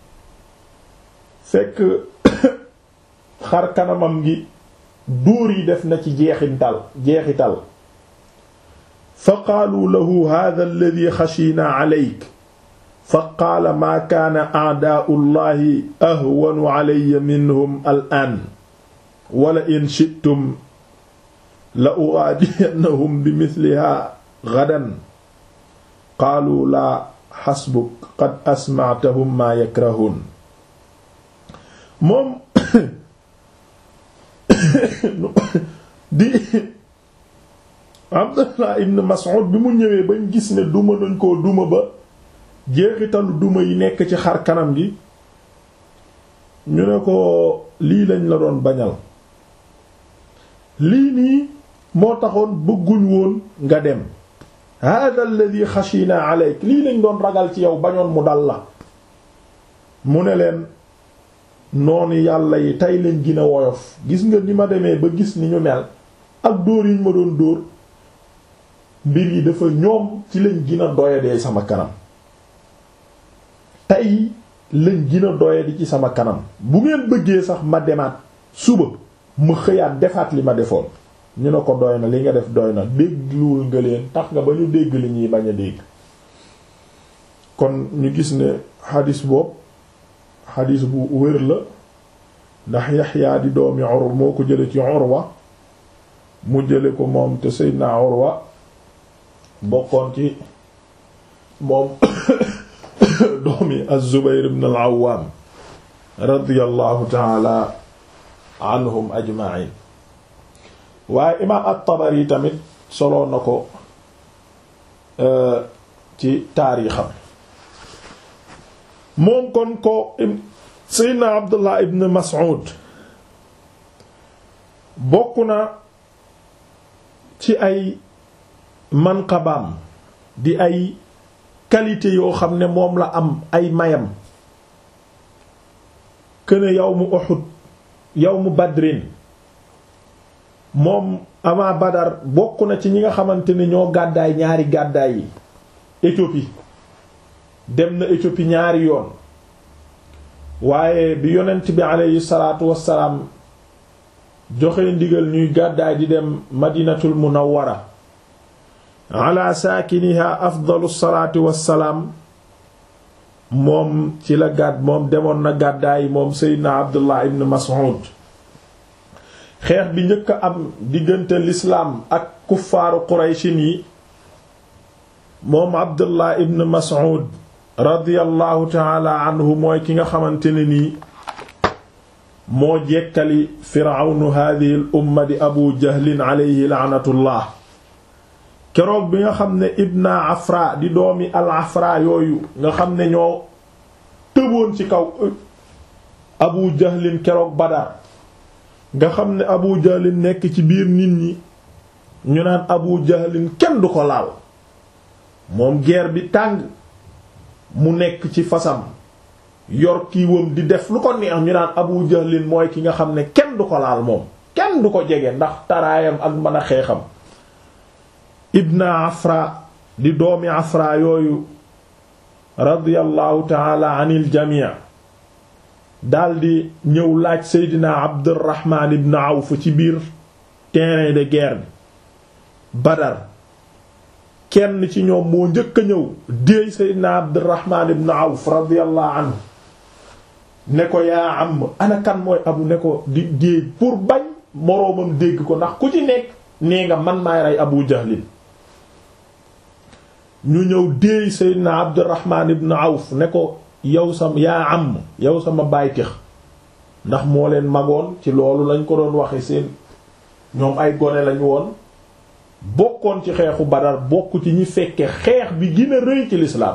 fekk xar kanamam gi dóor yi def na ci jeexintal jeexital fa qaalu lahu hadha alladhi xashiina alayk fa qaala maa kaana a'daa'u llahi ahwanu alayya minhum al'aan wala in shi'tum la ugaadiyannahum bi mislihaa gadan qaalu laa xasbuk qad asma'tahum maa yakrahuun moom di Abdullah ibn Mas'ud bi mu ñëwee bañ gis ne duma nañ koo duma ba jeexitalu duma yi nekk ci xar kanam gi ñu ne ko lii lañ la doon bañal lii nii moo taxoon bëgguñ woon nga dem hada alladhi xashina alayk lii lañ doon ragal ci yow bañoon mu dal la mu ne leen noonu yàlla yi tey lañ gën a woyof gis nga ni ma demee ba gis ni ñu mel ak dóor yiñ ma doon dóor mbir yi dafa ñoom ci lañ gën a doyadee sama kanam tey lañ gën a doyadi ci sama kanam bu ngeen bëggee sax ma demaat suba ma xëyaat defaat li ma defoon ñu ne ko doy na li nga def doy na dégluwul nga leen tax nga ba ñu dégg li ñuy bañ a dégg kon ñu gis ne xadis boobu xadis bu wér la ndax Yaxya di doomi Urwa moo ko jële ci Urwa mu jële ko moom te Seydina Urwa bokkoon ci moom doomi Az-Zubayr ibn al-Awwam radiyallahu ta'ala anhum ajma'in waaye imaam at-Tabari tamit soloo na ko ci taarixam moom kon ko Seydina Abdullah ibn Mas'ud bokk na ci ay manqabaam di ay qualité yoo xam ne moom la am ay mayam këne yawmu Uhud yawmu Badrin moom ama Badar bokk na ci ñi nga xamante ne ñoo gàddaay ñaari gàddaay yi Éthiopie dem na Éthiopie ñaari yoon waaye bi yonent bi aleyhi salaatu wassalaam joxe ndigal ñuy gàddaay di dem Madinatul Munawwara ala saakiniha afdalu salaati wassalaam moom ci la gàdd moom demoon na gàddaay moom Seydina Abdullah ibn Mas'ud xeex bi njëkk a am diggante lislaam ak kuffaaru Qurayshin yi moom Abdullah ibn Mas'ud radiyallahu taala anhu mooy ki nga xamante ne nii moo jekkali firawnu hadihi l umma di abu jahlin alayhi laanatullah keroog bi nga xam ne ibna afra di doomi al afra yooyu nga xam ne ñoo tëboon ci kaw abu jahlin keroog badar nga xam ne abu jahlin nekk ci biir nit ñi ñu naan abu jahlin kenn du ko laal moom guerre bi tàng mu nekk ci fasam yor kiiwam di def lu ko neex ñu naan abu jahlin mooy ki nga xam ne kenn du ko laal moom kenn du ko jege ndax taraayam ak mën a xeexam ibna afra di doomi afra yooyu radiyallahu taala anil jamii daldi ñëw laaj seydina abdurrahman ibn awf ci biir terrain de guerre bi badar kenn ci ñoom moo njëkk a ñëw déey seydina abdurrahman ibn awf radiyallahu anhu ne ko yaa am ana kan mooy abu ne ko di déey pour bañ moroomam dégg ko ndax ku ci nekk nee nga man maay rey abu jahlin ñu ñëw déey seydina abdurrahman ibn awf ne ko yow sam yaa am yow sama bàytix ndax moo leen magoon ci loolu lañ ko doon waxe seen ñoom ay gone lañ woon bokkoon ci xeexu Badar bokk ci ñi fekke xeex bi gën a rëy ci lislaam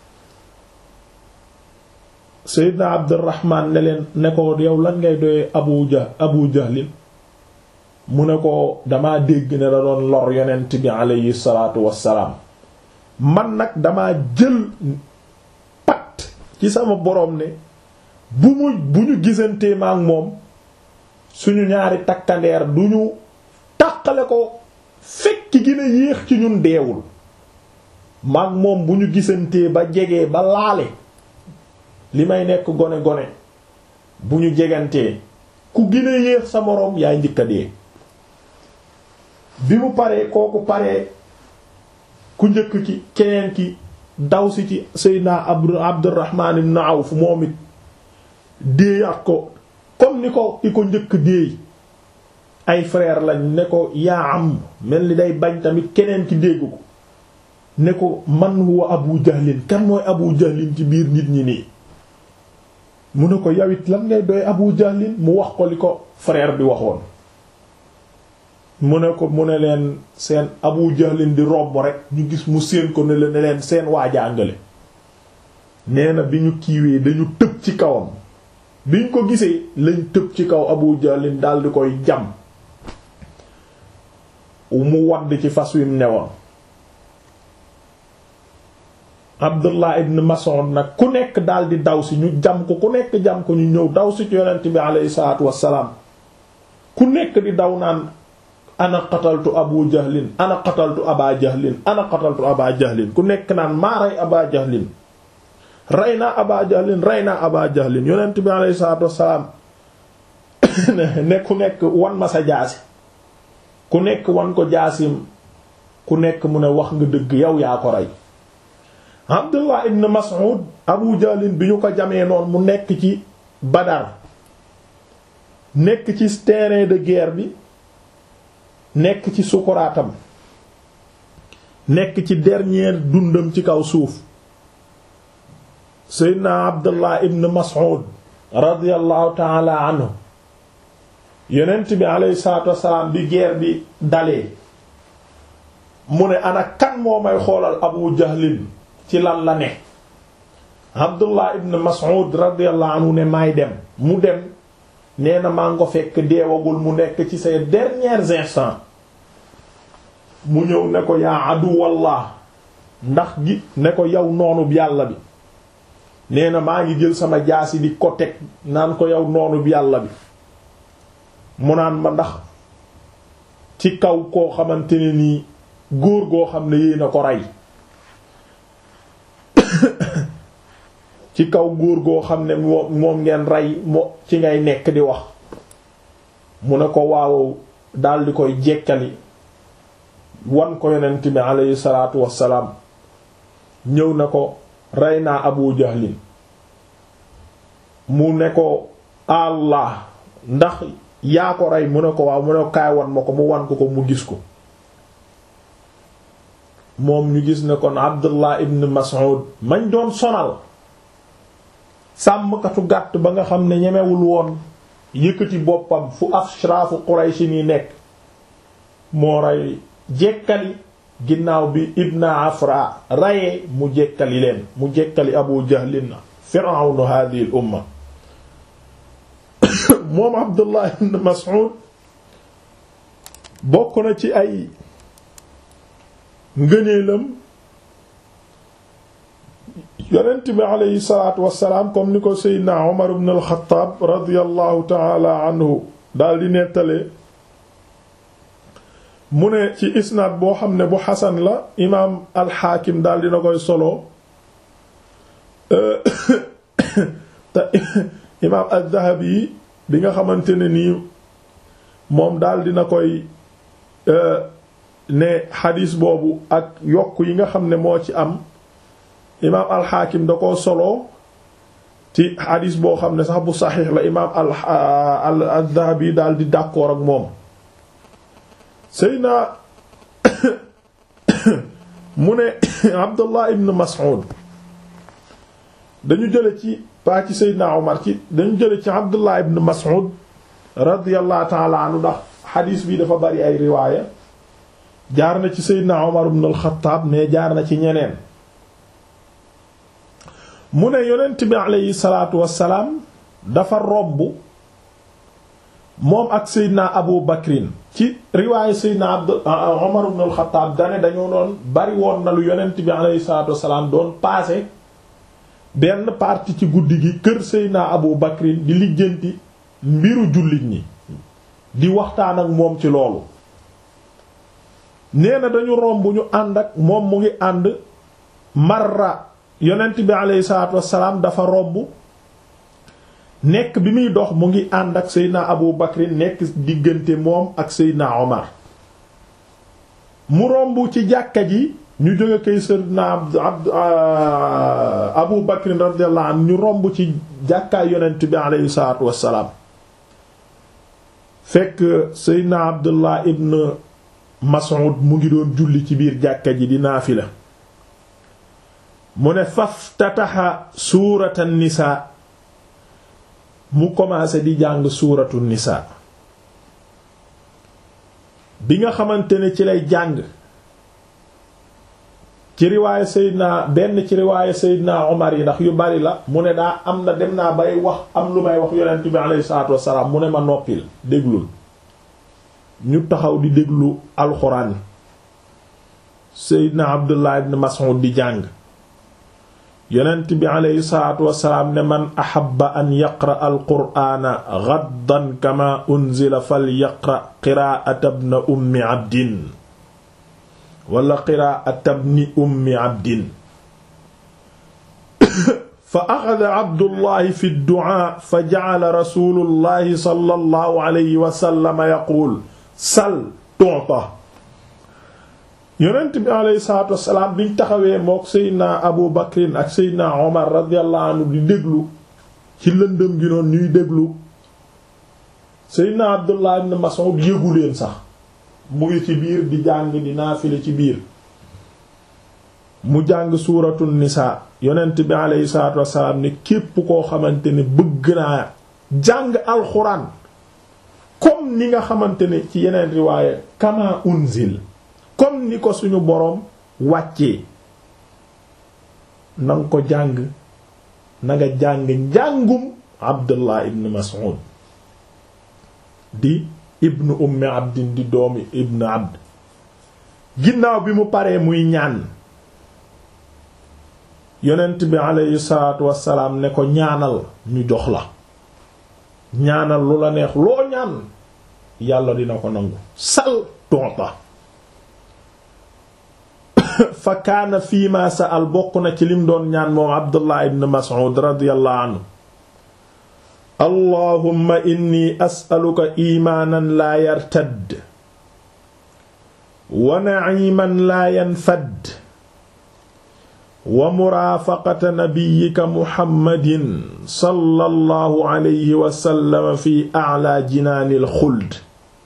Seydina Abdurrahman ne leen ne ko yow lan ngay doyee Abu Jah Abu Jahlin mu ne ko dama dégg ne da doon lor yonent bi aleyhi salaatu wassalaam man nag dama jël pat ci sama boroom ne bu mu bu ñu gisantee ma ak moom suñu ñaari takkandeer du ñu tàqale ko fekk gën a yéex ci ñun deewul maag moom bu ñu gisantee ba jegee ba laale li may nekk gone gone bu ñu jegantee ku gën a yéex sa moroom yaay njëkk a dee bi mu paree kooku paree ku njëkk ki keneen ki daw si ci Seydina Abdu Abdurrahman ibn Awf moom it déeyaat ko comme ni ko i ko njëkk déey ay frère lañ ne ko yaa am mel ni day bañ tamit keneen ki dégg ko ne ko man huwa Abu Jahlin kan mooy Abu Jahlin ci biir nit ñi nii mu ne ko yawit lan ngay doy Abu Jahlin mu wax ko li ko frère bi waxoon mu ne ko mu ne leen seen Abu Jahlin di robb rek ñu gis mu séen ko ne leen ne leen seen waajàngale nee na bi ñu kiiwee dañu tëb ci kawam biñ ko gisee lañ tëb ci kaw Abu Jahlin dal di koy jam mu wadd ci fas wi mu newoon Abdullah ibn Mas'ud nag ku nekk daal di daw si ñu jam ko ku nekk jam ko ñu ñëw daw si ci yonent bi alayhi salaatu wassalaam ku nekk di daw naan ana qataltu Abu Jahlin ana qataltu Aba Jahlin ana qataltu Aba Jahlin ku nekk naan maa rey Aba Jahlin rey naa Aba Jahlin rey naa Aba Jahlin yonent bi alayhi salaatu wassalaam ne ku nekk wan ma sa jaasi ku nekk wan ko jaasim ku nekk mu ne wax nga dëgg yow yaa ko rey Abdullah ibn Mas'ud Abu Jahlin bi ñu ko jamee noonu mu nekk ci Badar nekk ci terrain de guerre bi nekk ci sukuraatam nekk ci dernier dundam ci kaw suuf Seydina Abdullah ibn Mas'ud radiyallahu ta'ala anhu yonent bi alayhi salaatu wassalaam bi guerre bi dalee mu ne ana kan moo may xoolal Abu Jahlin ci lan la ne Abdullah ibn Mas'ud radiyallahu anhu ne maay dem mu dem nee na maa ngi ko fekk deewagul mu nekk ci ses derniers instants mu ñëw ne ko yaa aduwallah ndax gi ne ko yow noonub yàlla bi nee na maa ngi jël sama jaasi di ko teg naan ko yow noonub yàlla bi mu naan ma ndax ci kaw koo xamante ne nii góor goo xam ne yéen a ko rey ci kaw góor goo xam ne moom moom ngeen rey moo ci ngay nekk di wax mu ne ko waaw dal di koy jekkali wan ko yonent bi aleyhi salaatu wassalaam ñëw na ko rey naa Abu Jahlin mu ne ko Allah ndax yaa ko rey mu ne ko waaw mu ne ko kaay wan ma ko mu wan ko ko mu gis ko moom ñu gis ne kon Abdullah ibn Mas'ud mañ doon sonal sàmmkatu gàtt ba nga xam ne ñemewul woon yëkkati boppam fu ashraafu Quraysh ni nekk moo rey jekkali ginnaaw bi Ibn Afra rayee mu jekkali leen mu jekkali Abu Jahlin fir'awnu hadhihi al umma moom Abdullah ibn Mas'ud bokk na ci ay ngëneelam yonent bi aleyhi salaatu wassalaam comme ni ko seydna Umar ibn al-Khattab radiyallahu taala anhu daal di nettale mu ne ci isnaad boo xam ne bu xasan la imaam alxaakim daal dina koy solo te imaam az-Zahabi bi nga xamante ne nii moom daal dina koy ne xadiis boobu ak yokk yi nga xam ne moo ci am imaam alxaakim da koo solo ci xadiis boo xam ne sax bu saxiix la imaam al al-Dhahabi daal di d'accord ak moom Seydina mu ne Abdullah ibn Mas'ud dañu jële ci paa ci Seydina Omar ci dañu jële ci Abdullah ibn Mas'ud radiyallahu ta'ala anhu ndax xadiis bi dafa bari ay riwaaya jaar na ci seydina Umar ibn al-Khattab mais jaar na ci ñeneen mu ne yonent bi aleyhi salaatu wassalaam dafa romb moom ak seydina Abu Bakrin ci riwaayu seydina Abd Umar ibn al-Khattab dane dañoo doon bari woon na lu yonent bi aleyhi salaatu wassalaam doon paase benn partie ci guddi gi kër seydina Abu Bakrin di lijjanti mbiru jullit ñi di waxtaan ak moom ci loolu nee na dañu romb ñu ànd ak moom mu ngi ànd marra yonent bi aleyhi salaatu wassalaam dafa romb nekk bi muy dox mu ngi ànd ak seydina abu bakrin nekk diggante moom ak seydina omar mu romb ci jàkka ji ñu jóge kay seydina abd abu bakrin radiyallahu anhu ñu romb ci jàkkaay yonent bi aleyhi salaatu wassalaam fekk seydina abdullah ibn Mas'ud mu ngi doon julli ci biir jàkka ji di naafila mu ne faftataxa suurata nisaa mu commencé di jàng suuratu nisaa bi nga xamante ne ci lay jàng ci riwaaye Seydina benn ci riwaaye Seydina Omar yi ndax yu bari la mu ne daa am na dem naa bay wax am lu may wax yonent bi alayhi salaatu wassalaam mu ne ma noppil déglul ñu taxaw di déglu alxuraan seydna abdullah ibn mas'ud di jàng yonent bi aleyhi salaatu wasalaam ne man ahabba an yaqra alqur'aana gaddan kama unzila fal yaqra qiraa'ata ibn ummi abdin wala qiraa'ata ibn ummi abdin fa axada abdullahi fi ddu'aa fa ja'ala rasuulullahi sallallahu alayhi wa sallam yaquul sal tonta yonent bi alayhi salaatu wassalaam biñ taxawee mook seydna abu bakrin ak seydna omar radiyallahu anhu di déglu ci lëndëm gi noonu ñuy déglu seydna abdullah ibn mas'ud yëgu leen sax mu ngi ci biir di jàng di naafile ci biir mu jàng suuratu nisaa yonent bi alayhi salaatu wassalaam ne képp koo xamante ne bëgg naa jàng alxuraan comme ni nga xamante ne ci yeneen riwaaye kama unzil comme ni ko suñu boroom wàccee na nga ko jàng na nga jàng njàngum abdullah ibn mas'ud di ibn ummi abdin di doomi ibn abd ginnaaw bi mu paree muy ñaan yonent bi aleyhi salaatu wassalaam ne ko ñaanal ñu jox la ñaanal lu la neex loo ñaan yàlla dina ko nangu sal tonta fa kaana fii ma sa'al bokk na ci lim doon ñaan moom abdullah ibn mas'ud radiyallahu anhu allahumma inni as'aluka imaanan laa yartadd wa na'iman laa yanfad wa muraafaqata nabiyyika muhammadin sallallahu alayhi wa sallam fi a'la jinaanil xuld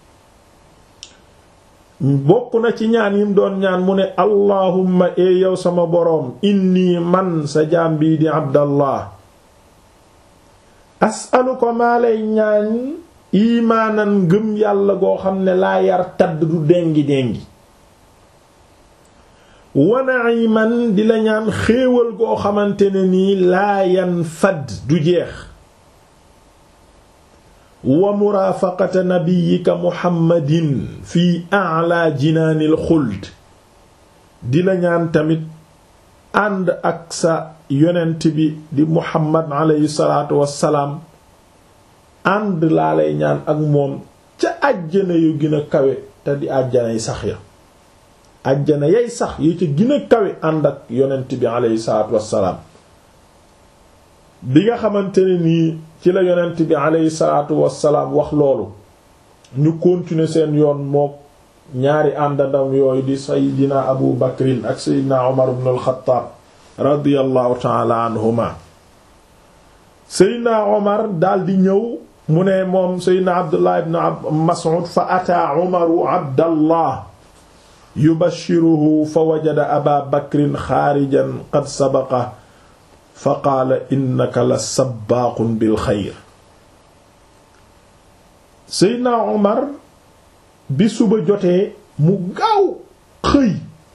bokk na ci ñaan yim doon ñaan mu ne allahumma ee yow sama boroom inni man sa jaam bii di abdallah as'aluka maa lay ñaan imaanan ngëm yàlla goo xam ne laa yar tadd du dengi dengi wa na'iman di la ñaan xéewal goo xamante ne nii laa yan fad du jeex wa muraafaqata nabiyyika muhammadin fi a'la jinaanil xuld di la ñaan tamit ànd ak sa yonent bi di muhammad alayhi salaatu wassalaam ànd laa lay ñaan ak moom ca àjjana yu gën a kawe te di àjjanay sax ya àjjana yay sax yi ca gën a kawe ànd ak yonent bi alayhi salaatu wassalaam bi nga xamante ne nii ci la yonent bi alayhi salaatu wassalaam wax loolu ñu continuer seen yoon mook ñaari àndandam yooyu di saydina abu bakrin ak saydina umar ibn al-Khattab radiyallahu ta'ala anhuma saydina umar daldi ñëw mu ne moom saydina abdullah ibn mas'ud fa ataa umaru abdallah yubashiruhu fa wajada aba bakrin xaarijan qad sabaqa fa qaala innaka la sabbaaqun bil xayr seydna omar bi suba jotee mu gaaw xëy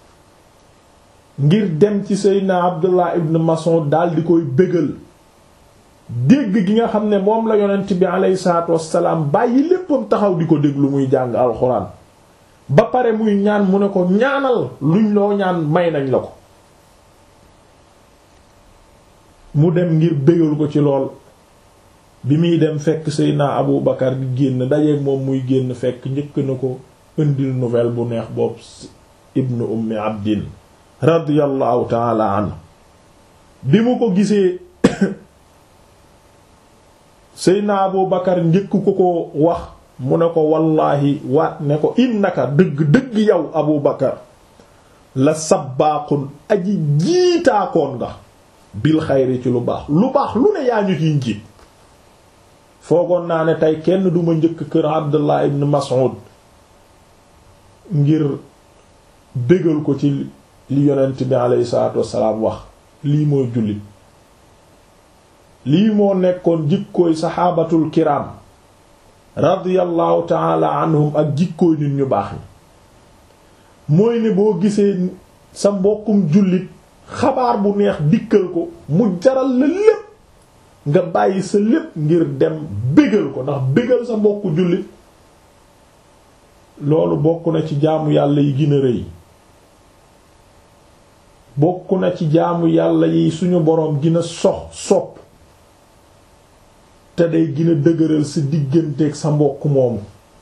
ngir dem ci seydna abdullah ibn mas'ud daal di koy bégal dégg gi nga xam ne moom la yonent bi aleyhi salaatu wassalaam bàyyi léppam taxaw di ko déglu muy jàng alxuraan ba pare muy ñaan mu ne ko ñaanal luñ loo ñaan may nañ la ko mu dem ngir bégal ko ci lool bi muy dem fekk seydna abu bakar di génn dajeeg moom muy génn fekk njëkk na ko indil nouvelle bu neex boobu ibnu ummi abdin radiyallahu taala anhu bi mu ko gisee seydna abu bakar njëkk ko ko wax mu ne ko wallaahi waat ne ko innaka dëgg dëgg yow abu bakar la sabbaaqun aji jiitaakoon nga bil xayri ci lu baax lu baax lu ne yaa ñu ciy njiit foogoon naa ne tey kenn duma njëkk kër abdullah ibn mas'ud ngir bégal ko ci li yonent bi aleyhi salaatu wassalaam wax lii mooy jullit lii moo nekkoon jikkooy saxaabatul kiram radiyallahu taala anhum ak jikkooy nit ñu baax ni mooy ne boo gisee sa mbokkum jullit xabaar bu neex dikkal ko mu jaral la lépp nga bàyyi sa lépp ngir dem bégal ko ndax bégal sa mbokku jullit loolu bokk na ci jaamu yàlla yi gën a rëy bokk na ci jaamu yàlla yi suñu boroom gën a sox sopp te day gën a dëgëral sa digganteeg sa mbokk moomu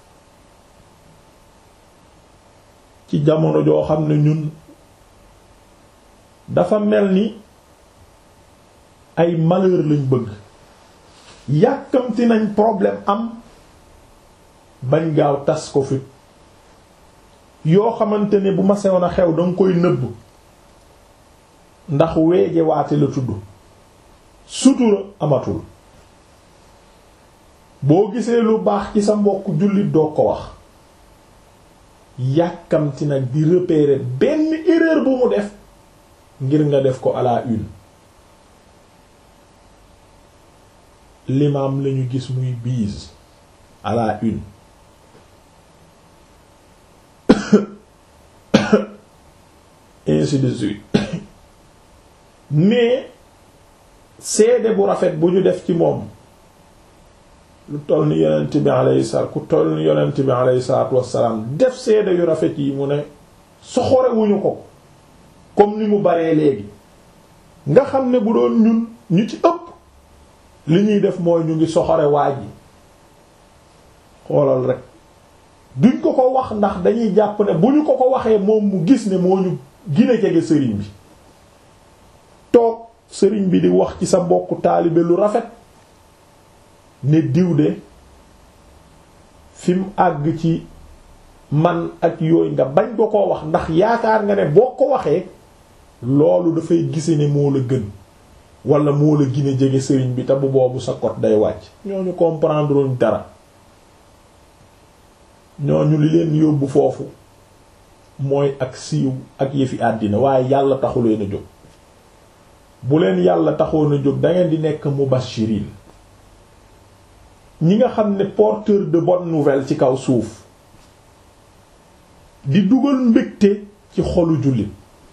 ci jamono joo xam ne ñun dafa mel ni ay malheur lañ bëgg yàkkamti nañ problème am bañ gaaw tas ko fi yoo xamante ne bu ma sewoon a xew danga koy nëbb ndax weeje waate la tudd sutura amatul boo gisee lu baax ci sa mbokk jullit doo ko wax yàkkamti nag di repérer benn erreur bu mu def ngir nga def ko à la une l'imam lañu gis muy bise à la une ainsi de suite mais seede bu rafet bu ñu def ci moom lu toll ni yonent bi alayhi salaam ku toll ni yonent bi alayhi salaatu wassalaam def seede yu rafet yi mu ne soxorewuñu ko comme ni mu baree léegi nga xam ne bu doon ñun ñu ci ëpp li ñuy def mooy ñu ngi soxore waaj yi xoolal rek duñ ko ko wax ndax dañuy jàpp ne bu ñu ko ko waxee moom mu gis ne moo ñu gine jege sëriñ bi toog sëriñ bi di wax ci sa mbokku taalibe lu rafet ne diw de fi mu àgg ci man ak yooyu nga bañ ko koo wax ndax yaakaar nga ne boo ko waxee loolu dafay gise ne moo la gën wala moo la gën a jege sëriñ bi te bu boobu sa kot day wàcc ñooñu comprendre uñ dara ñooñu li leen yóbbu foofu mooy ak siiw ak yëfi àddina waaye yàlla taxu leen a jóg bu leen yàlla taxoon a jóg dangeen di nekk mubashirin ñi nga xam ne porteur de bonne nouvelle ci kaw suuf di dugal mbégte ci xolu jullit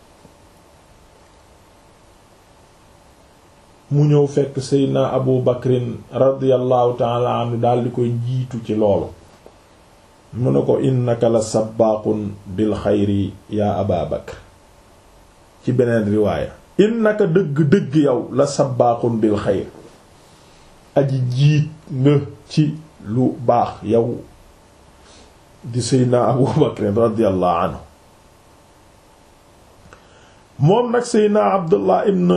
mu ñëw fekk seydna abu bakrin radiallahu taala anhu daal di koy jiitu ci loolu mu ne ko innaka la sabbaaqun bil xayri yaa aba bakr ci beneen riwaaya innaka dëgg-dëgg yow la sabbaaqun bil xayr aji jiit nga ci lu baax yow di seydna abu bakrin radiallahu anhu moom nag seydna abdullah ibn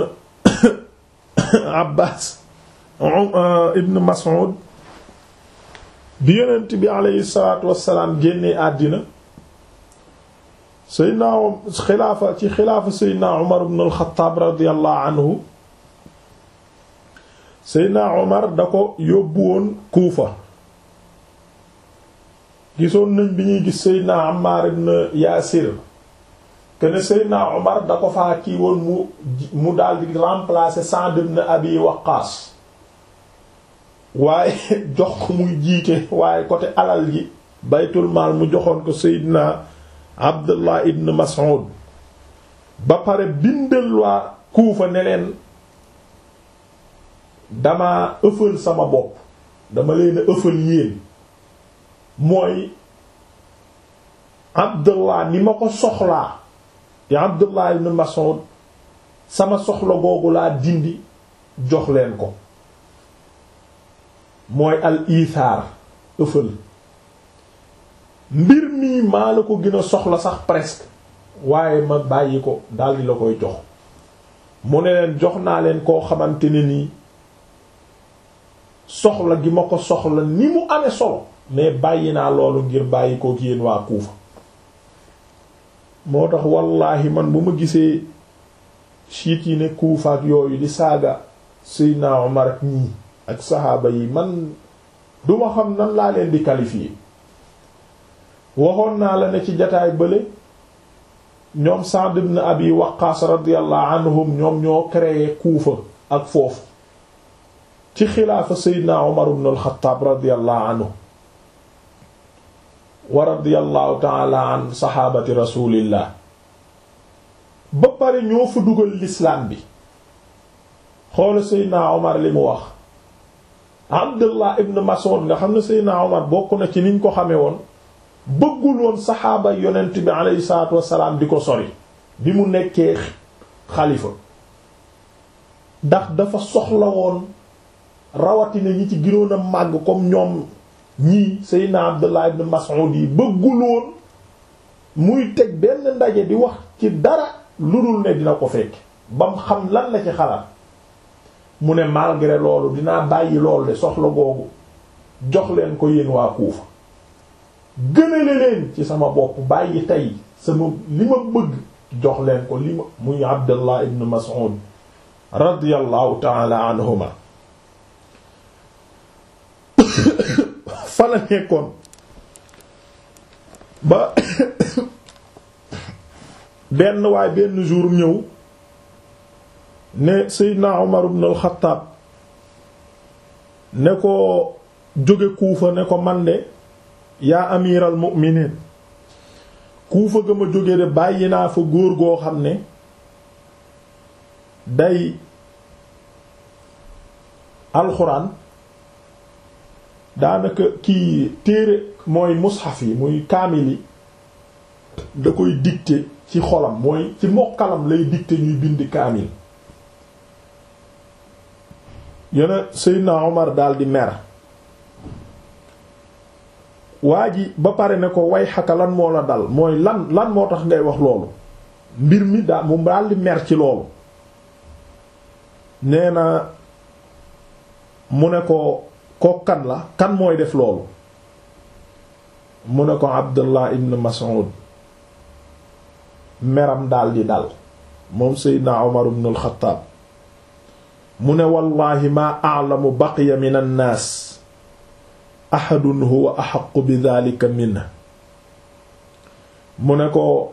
abbas ibn mas'ud bi yonent bi aleyhi salaatu wassalaam génnee àddina seydna xilaafa ci xilaafa seydna umar ibn al-Khattab radiyallahu anhu seydna umar da ko yóbbu woon kuufa gisoon nañ bi ñuy gis seydna Ammar ibn Yaasir kene seydna umar da ko faa kii woon mu mu daldi remplacer Sa'd ibn Abi Waqqas waaye jox ko muy jiite waaye côté alal ji baytul maal mu joxoon ko seydina Abdullah ibn Mas'ud ba pare bindal waa Kuufa ne leen dama ëffal sama bopp dama leen a ëffal yéen mooy Abdullah ni ma ko soxlaa ya Abdullah ibn Mas'ud sama soxla googu laa dindi jox leen ko mooy al ithaar ëffal mbir mii maa la ko gën a soxla sax presque waaye ma bàyyi ko daldi la koy jox mu ne leen jox naa leen koo xamante ne nii soxla gi ma ko soxla ni mu amee solo mais bàyyi naa loolu ngir bàyyi ko yéen waa Kuufa moo tax wallaahi man bu ma gisee siit yi ne Kuufa ak yooyu di saaga Seydina Omar ak ñii ak saxaaba yi man duma xam nan laa leen di qualifier waxoon naa la ne ci jataay bële ñoom Sa'd ibn Abi Waqqas radiyallahu anhum ñoom ñoo créé Kuufa ak foofu ci xilaafa Seydina Omar ibn al-Khattab radiyallahu anhu wa radiyallahu ta'ala an saxaabati rasulillah ba pare ñoo fa dugal l'islam bi xoola Seydina Omar li mu wax Abdullah ibn Mas'ud nga xam ne Seydina Omar bokk na ci niñ ko xamee woon bëggul woon saxaaba yonent bi aleyhi salaatu wassalaam di ko sori bi mu nekkee xalifa ndax dafa soxla woon rawatina ñi ci ginoon a màgg comme ñoom ñii Seydina Abdullah ibn Mas'ud yi bëggul woon muy teg benn ndaje di wax ci dara lu dul ne dina ko fekk bam xam lan la ci xalaat mu ne malgré loolu dinaa bàyyi loolu de soxla googu jox leen ko yéen waa Kuufa gënale leen ci sama bopp bàyyi tey sama li ma bëgg jox leen ko li ma muy Abdullah ibn Mas'ud radiyallahu ta'ala anhuma fa la nekkoon ba benn waay benn jour ñëw ne Seydina Umar ibn al-Khattab ne ko jóge Kuufa ne ko man de yaa amiral mu'minin Kuufa ga ma jóge de bàyyi naa fa góor goo xam ne day alxuraan daanaka kii téere mooy mushaf yi muy kaamil yi da koy dicter ci xolam mooy ci mokkalam lay dicter ñuy bind kaamil yone Seydina Omar daal di mer waa ji ba pare ne ko way xaka lan moo la dal mooy lan lan moo tax ngay wax loolu mbir mi daal mu daal di mer ci loolu nee na mu ne ko ko kan la kan mooy def loolu mu ne ko Abdullah ibn Mas'ud meram daal di dal moom Seydina Omar ibn al-Khattab mu ne wallahi maa a'lamu baqiya min an-naas ahadun huwa ahaqqu bi dhalika minhu mu ne ko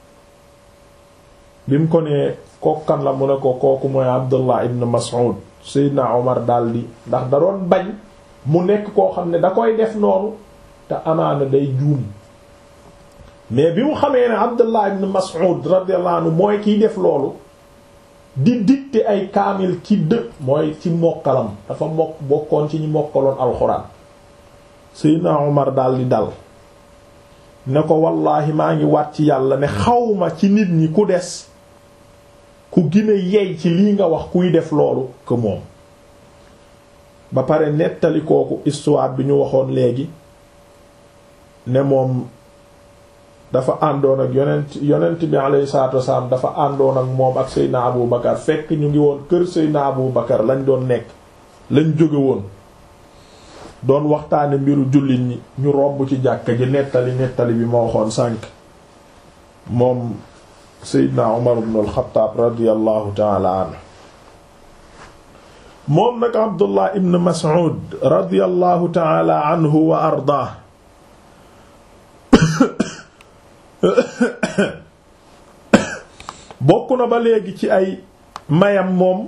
bi mu ko nee kokkan la mu ne ko kooku mooy Abdullah ibn Mas'ud Seydina Omar daldi ndax da doon bañ mu nekk koo xam ne da koy def noonu te amaana day juum mais bi mu xamee ne Abdullah ibn Mas'ud radiyallahu anhu mooy kiy def loolu di dicter ay kaamil ci dë mooy ci mokkalam dafa mokk bokkoon ci ñi mokkaloon alxuraan Seydina Omar daldi dal ne ko wallaahi maa ngi waat ci yàlla ne xawma ci nit ñi ku des ku gine yey ci lii nga wax kuy def loolu que moom ba pare nettali kooku histoire bi ñu waxoon léegi ne moom dafa àndoon ak yonent yonent bi alayhi salaatu wasalaam dafa àndoon ak moom ak Seydina Abu Bakar fekk ñu ngi woon kër Seydina Abu Bakar lañ doon nekk lañ jóge woon doon waxtaane mbiru jullit ñi ñu romb ci jàkka ji nettali nettali bi moo waxoon sànk moom Seydina Umar ibn al-Khattab radiyallahu ta'ala anhu moom nag Abdullah ibn Mas'ud radiyallahu ta'ala anhu wa ardaah bokk na ba léegi ci ay mayam moom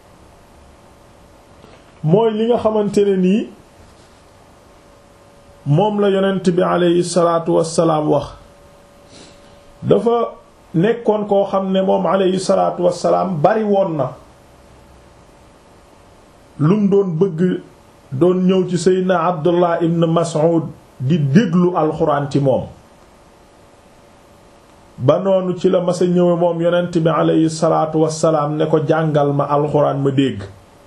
mooy li nga xamante ne nii moom la yonent bi aleyhi salaatu wassalaam wax dafa nekkoon koo xam ne moom alayhi salaatu wassalaam bari woon na lum doon bëgg doon ñëw ci seydna abdullah ibn mas'ud di déglu alxuraan ci moom ba noonu ci la masa ñëwe moom yonent bi alayhi salaatu wassalaam ne ko jàngal ma alxuraan ma dégg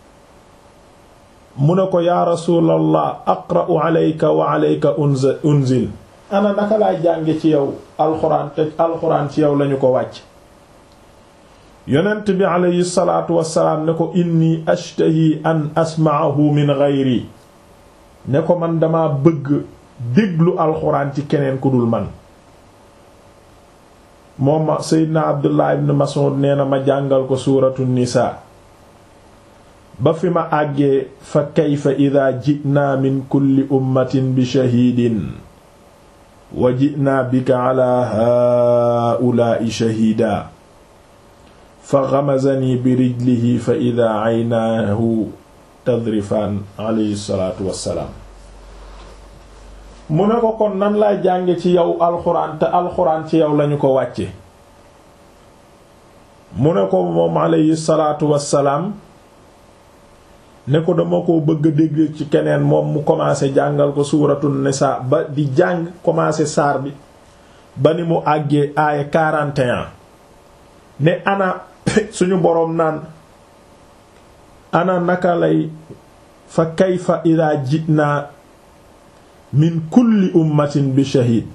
mu ne ko yaa rasuulallah aqra'u alayka wa alayka unzil ana naka laay jànge ci yow alxuraan te alxuraan ci yow lañu ko wàcc yonent bi alayhi salaatu wassalaam ne ko inni ashtahi an asma'ahu min ghayri ne ko man dama bëgg déglu alxuraan ci keneen ku dul man moom ma seydna abdullah ibn mas'ud nee na ma jàngal ko suuratu nisaa ba fi ma àggee fa kayfa ida ji'naa min kulli ummatin bi shahiidin wa ji'naa bika ala haa'ulaa'i shahiida fa ghamazanii bi rijlihi fa ida aynaahu tadrifaan alayhi salaatu wassalaam mu ne ko kon nan laa jànge ci yow alxuraan te alxuraan ci yow lañu ko wàcce mu ne ko moom alayhi salaatu wassalaam ne ko dama ko bëgg a dégg ci keneen moom mu commencé jàngal ko suuratu nisaa ba di jàng commencé saar bi ba ni mu àggee aaya 41 ne ana suñu boroom naan ana naka lay fa kayfa idaa ji'naa min kulli ummatin bi shahid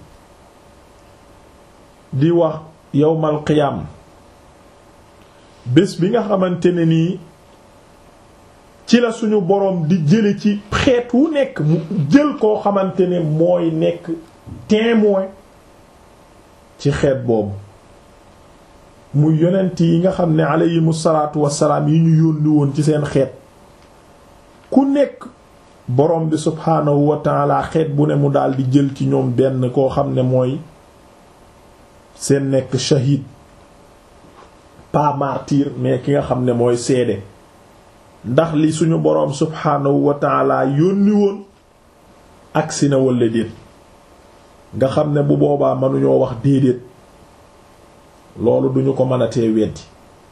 di wax yawmal qiyaam bés bi nga xamante ne nii ci la suñu boroom di jële ci xeet wu nekk mu jël koo xamante ne mooy nekk témoin ci xeet boobu muy yonent yi nga xam ne aleyhimu salaatu wassalaam yi ñu yónni woon ci seen xeet ku nekk borom bi subhaanahu wa taala xeet bu ne mu daal di jël ci ñoom benn koo xam ne mooy seen nekk shahid pas martyr mais ki nga xam ne mooy seede ndax li suñu boroom subhaanahu wa taala yónni woon agsi na walla déet nga xam ne bu boobaa mënuñoo wax déedéet loolu duñu ko mën a tee weddi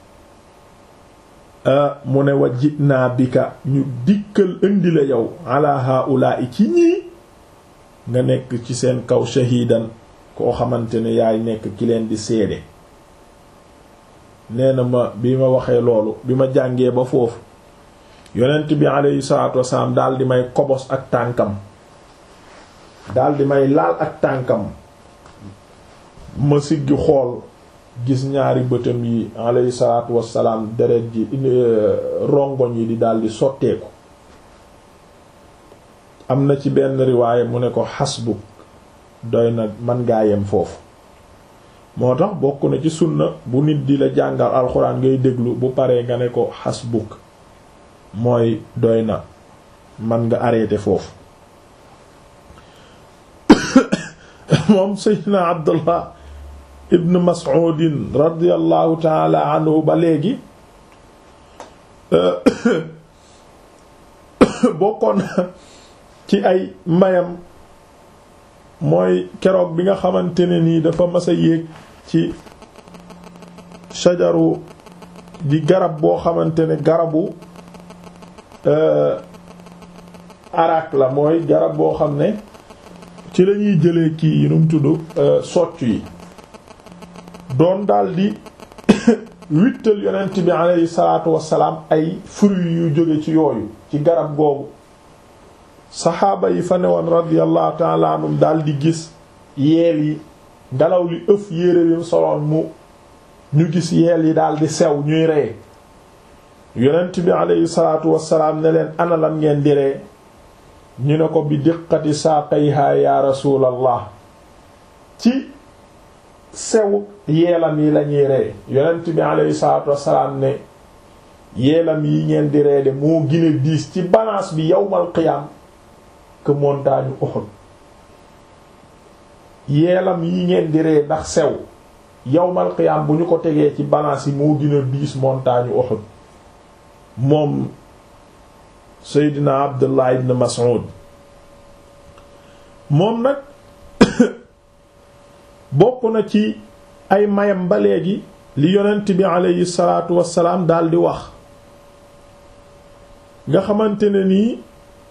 mu ne wa jinaa bika ñu dikkal indi la yow ala haula'i ci ñii nga nekk ci seen kaw shahidan koo xamante ne yaay nekk ki leen di seede nee na ma bi ma waxee loolu bi ma jàngee ba foofu yonent bi alayhi salaatu wasalaam daal di may kobos ak tànkam daal di may laal ak tànkam ma siggi xool gis ñaari bëtam yi alayhi salaatu wasalaam deret ji rongoñ yi di daldi sotteeku am na ci benn riwaaye mu ne ko xasbuk doy na man ngaa yem foofu moo tax bokk na ci sunna bu nit di la jàngal alxuraan ngay déglu bu paree nga ne ko xasbuk mooy doy na man nga arrêté foofu moom seydna abdullah ibn mas'udin radiallahu taala anhu ba léegi bokkoon ci ay mayam mooy keroog bi nga xamante ne nii dafa mas a yéeg ci shajaru di garab boo xamante ne garabu arak la mooy garab boo xam ne ci lañuy jëlee kii yi nu mu tudd soccu yi doon daldi wittal yonent bi aleyhi salaatu wassalaam ay fruits yu jóge ci yooyu ci garab googu saxaaba yi fa newoon radiyallahu ta'ala anhum daldi gis yeel yi ngelaw li ëf yére yu soloon mu ñu gis yeel yi daldi sew ñuy ree yonent bi aleyhi salaatu wassalaam ne leen ana lan ngeen di ree ñu ne ko bi diqati saaqayha ya rasulallah ci sew yeelam yi lañuy ree yonent bi aleyhi salaatu wassalaam ne yeelam yi ngeen di ree de moo gën a diis ci balance bi yawmal qiyaam que montagne Uhud yeelam yi ngeen di ree ndax sew yawmal qiyaam bu ñu ko tegee ci balance yi moo gën a diis montagne Uhud moom Seydina Abdullah ibn Mas'ud moom nag bokk na ci ay mayam ba léegi li yonent bi aleyhi salaatu wassalaam daldi wax nga xamante ne nii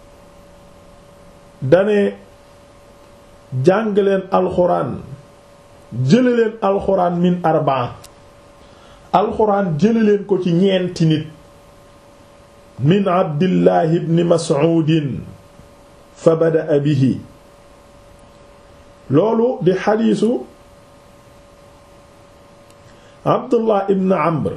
dane jàng leen alxuraan jële leen alxuraan min arbaa alxuraan jële leen ko ci ñeenti nit min abdillahi ibni mas'uudin fa bada'a bihi loolu di xadiisu abdullah ibn amr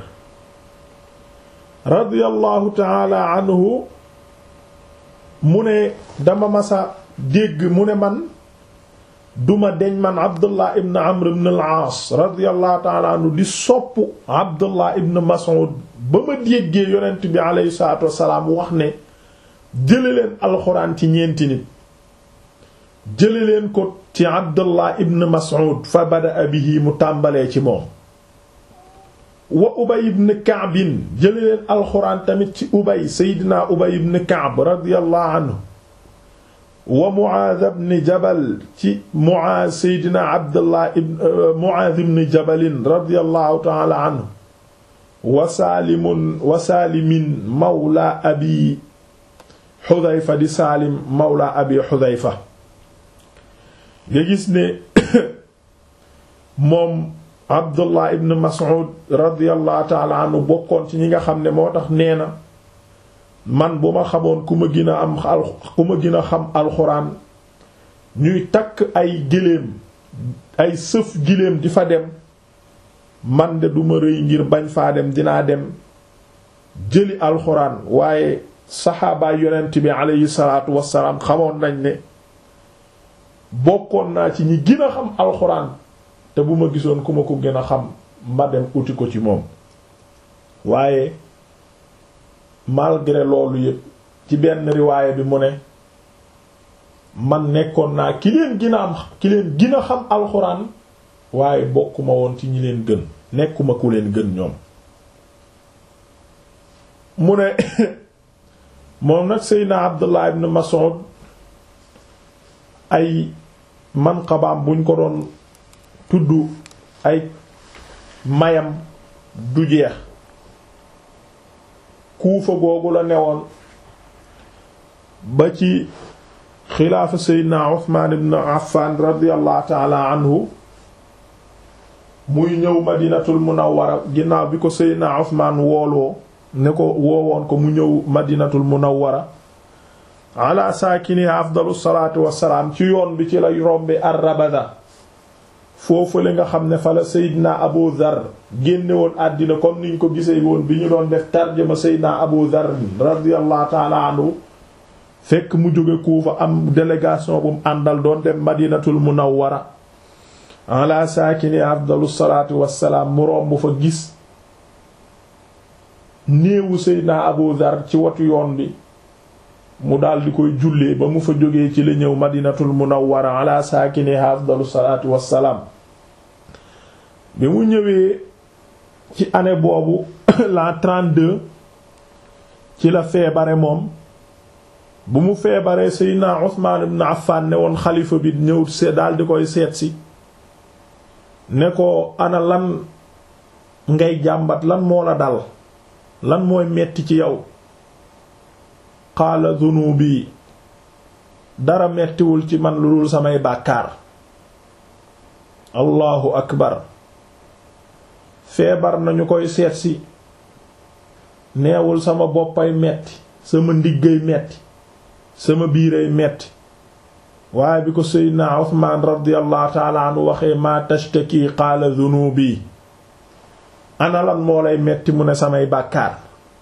radiyallahu taala anhu mu ne dama masa dégg mu ne man duma deñ man abdullah ibn amr ibn al-aas radiyallahu taala anhu di sopp abdullah ibn mas'ud ba ma déggee yonent bi aleyhi salatu wasalaam wax ne jële leen alxuraan ci ñeenti nit jële leen ko ci abdullah ibn mas'ud fa bada'a bihi mu tàmbalee ci moom wa ubay ibn kaabin jële leen alxuraan tamit ci ubay seydina ubay ibn kaab radiyallahu anhu wa muaaz ibn jabal ci muaaz seydina abdullah ibn muaaz ibn jabalin radiyallahu ta'ala anhu wa saalimun wa saalimin mawla abi xudayfa di saalim mawla abi xudayfa nga gis ne moom abdullah ibn mas'ud radiyallahu taala anhu bokkoon ci ñi nga xam ne moo tax nee na man bu ma xamoon ku ma gën a am ku ma gën a xam alxuraan ñuy takk ay géléem ay sëf giléem di fa dem man de duma rëy ngir bañ faa dem dinaa dem jëli alxuraan waaye saxaabaay yonent bi aleyhi salaatu wassalaam xamoon nañ ne bokkoon naa ci ñi gën a xam alxuraan te bu ma gisoon ku ma ko gën a xam ma dem uti ko ci moom waaye malgré loolu yépp ci benn riwaaya bi mu ne man nekkoon naa ki leen gën a am ki leen gën a xam alxuraan waaye bokkuma woon ci ñi leen gën nekkuma ku leen gën ñoom mu ne moom nag seydna abdullah ibn mas'ud ay manqabaam buñ ko doon tudd ay mayam du jeex kuufa googu la newoon ba ci xilaafa seydna uthman ibn affan radiyallahu taala anhu muy ñëw madinatul munawwara ginnaaw bi ko seydna uthman wooloo ne ko woowoon ko mu ñëw madinatul munawwara ala saakini afdalu salaatu wassalaam ci yoon bi ci lay rombe ar-rabada foofu la nga xam ne fa la seydina abu dhar génne woon àddina comme niñ ko gisee woon bi ñu doon def tarjama seydina abu dhar radiyallahu taala anhu fekk mu jóge kuufa am délégation bu mu àndal doon dem madinatul munawwara ala saakini afdalu salaatu wassalaam mu romb fa gis néewu seydina abu dhar ci watu yoon bi mu daal di koy jullee ba mu fa jógee ci la ñëw madinatul munawwara ala saakini afdalu salaatu wassalaam bi mu ñëwee ci année boobu l'an 32 ci la feebare moom bu mu feebaree seydina Usmaan ibn Affan ne woon xalifa bi ñëw see daal di koy seet si ne ko ana lan ngay jàmbat lan moo la dal lan mooy metti ci yow qaala dunubi dara mettiwul ci man lu dul samay bàkkaar allahu akbar feebar nañu koy seetsi neewul sama boppay metti sama ndiggay metti sama biiray metti waaye bi ko seydna uthman radiallahu taala anhu waxee ma tashtaki qaala dunubi ana lan moo lay metti mu ne samay bàkkaar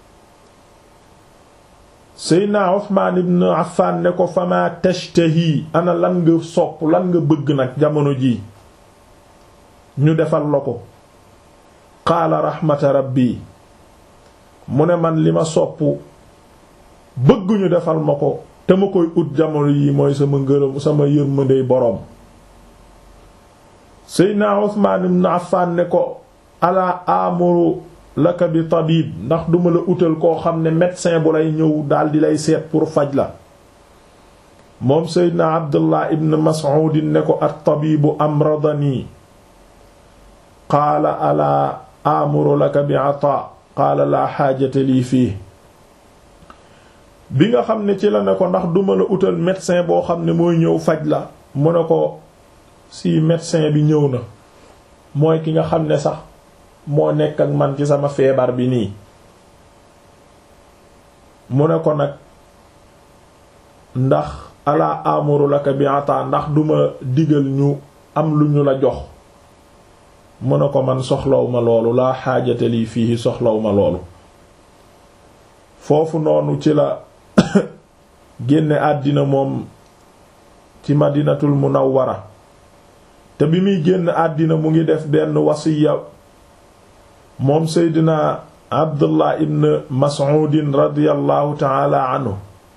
seydna Usmaan ibn Affan ne ko fama tashtahi ana lan nga sopp lan nga bëgg nag jamono ji ñu defal la ko qaala raxmata rabbi mu ne man li ma sopp bëgg ñu defal ma ko te ma koy ut jamono yi mooy sama ngërëm sama yërmandey boroom seydna Usmaan ibn Affan ne ko ala amuru laka bi tabib ndax duma la utal koo xam ne médecin bu lay ñëw daal di lay seet pour faj la moom seydna abdullah ibn mas'ud ne ko at tabibu amradani qaala alaa amuru laka bi ataa qaala laa xaajata lii fii bi nga xam ne ci la ne ko ndax duma la utal médecin boo xam ne mooy ñëw faj la mu ne ko si médecin bi ñëw na mooy ki nga xam ne sax moo nekk ak man ci sama feebar bi nii mu ne ko nag ndax alaa amuru laka bi ata ndax duma digal ñu am lu ñu la jox mu ne ko man soxlaw ma loolu laa xaajate lii fii soxlaw ma loolu foofu noonu ci la génne àddina moom ci madinatul munawwara te bi muy génn àddina mu ngi def benn wasiya moom seydina abdullah ibn mas'udin radiyallahu taala anhu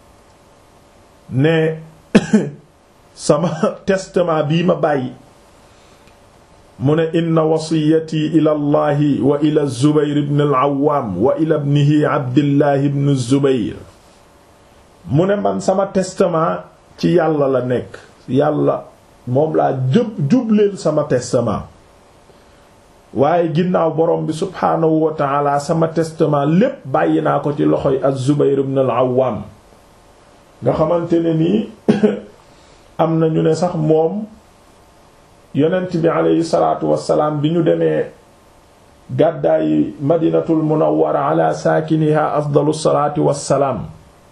ne sama testament bii ma bàyyi mu ne inna wasiyati ila allahi wa ila zubayr ibn al-awwam wa ila ibnihi abdillahi ibn zubayr mu ne man sama testament ci yàlla la nekk yàlla moom laa jëb jubleel sama testament waaye ginnaaw borom bi subhaanahu wa taala sama testament lépp bàyyi naa ko ci loxoy az-zubayr ibn al-awwam nga xamante ne nii am na ñu ne sax moom yonent bi aleyhi salaatu wassalaam bi ñu demee gàddaayi madinatul munawwara ala saakiniha afdalu salaati wassalaam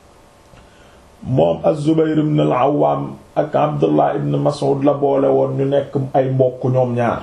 moom az-Zubayr ibn al-Awwam ak Abdullah ibn Mas'ud la boole woon ñu nekk ay mbokk ñoom ñaar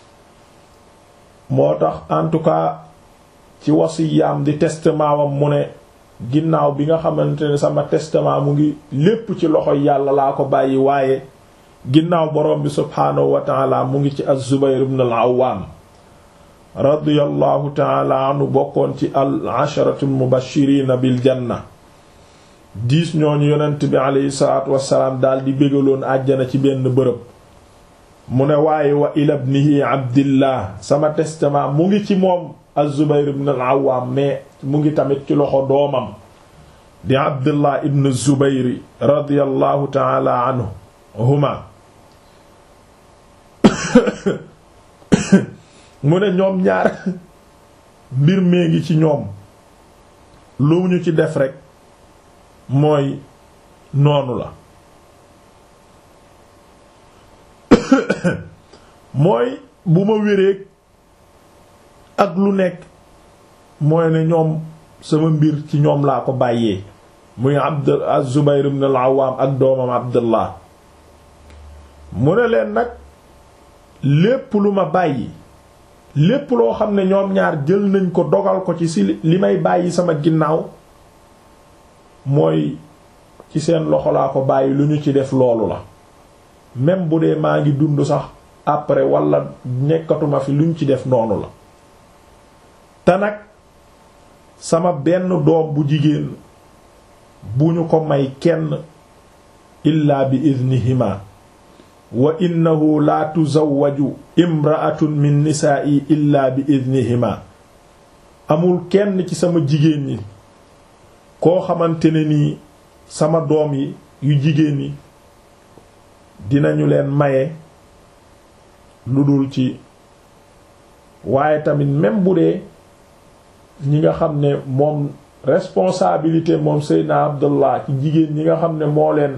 moo tax en tout cas ci wasiyaam di testament wam mu ne ginnaaw bi nga xamante ne sama testament mu ngi lépp ci loxo yàlla laa ko bàyyi waaye ginnaaw borom bi subhaanahu wa taala mu ngi ci az-Zubayr ibn al-Awwam radiyallahu taala anhu bokkoon ci al-asharatu al-mubashirina bil janna diis ñooñu yonent bi aleyhi salaatu wassalaam daal di bégaloon àjjana ci benn bërëb mu ne waaye wa ila ibnihi abdillah sama testament mu ngi ci moom az-Zubayr ibn al-Awwam mais mu ngi tamit ci loxo doomam di abdullah ibn zubayr radiyallahu taala anhu huma mu ne ñoom ñaar mbir mee ngi ci ñoom lu ñu ci def rekk mooy noonu la mooy bu ma wéreeg ak lu nekk mooy ne ñoom sama mbir ci ñoom laa ko bàyyee muy abd az-Zubayr ibn al-Awwam ak doomam Abdullah mu ne leen nag lépp lu ma bàyyi lépp loo xam ne ñoom ñaar jël nañ ko dogal ko ci si li may bàyyi sama ginnaaw mooy ci seen loxo laa ko bàyyi lu ñu ci def loolu la même bu dee maa ngi dund sax après wala nekkatuma fi luñ ci def noonu la te nag sama benn doom bu jigéen bu ñu ko may kenn illaa bi idnihima wa innahu la tuzawwaju imra'atun min nisaa'i illaa bi idnihima amul kenn ci sama jigéen ñi koo xamante ne nii sama doom yi yu jigéen yi dinañu leen maye lu dul ci waaye tamit même bu dee ñi nga xam ne moom responsabilité moom Seydina Abdullah ci jigéen ñi nga xam ne moo leen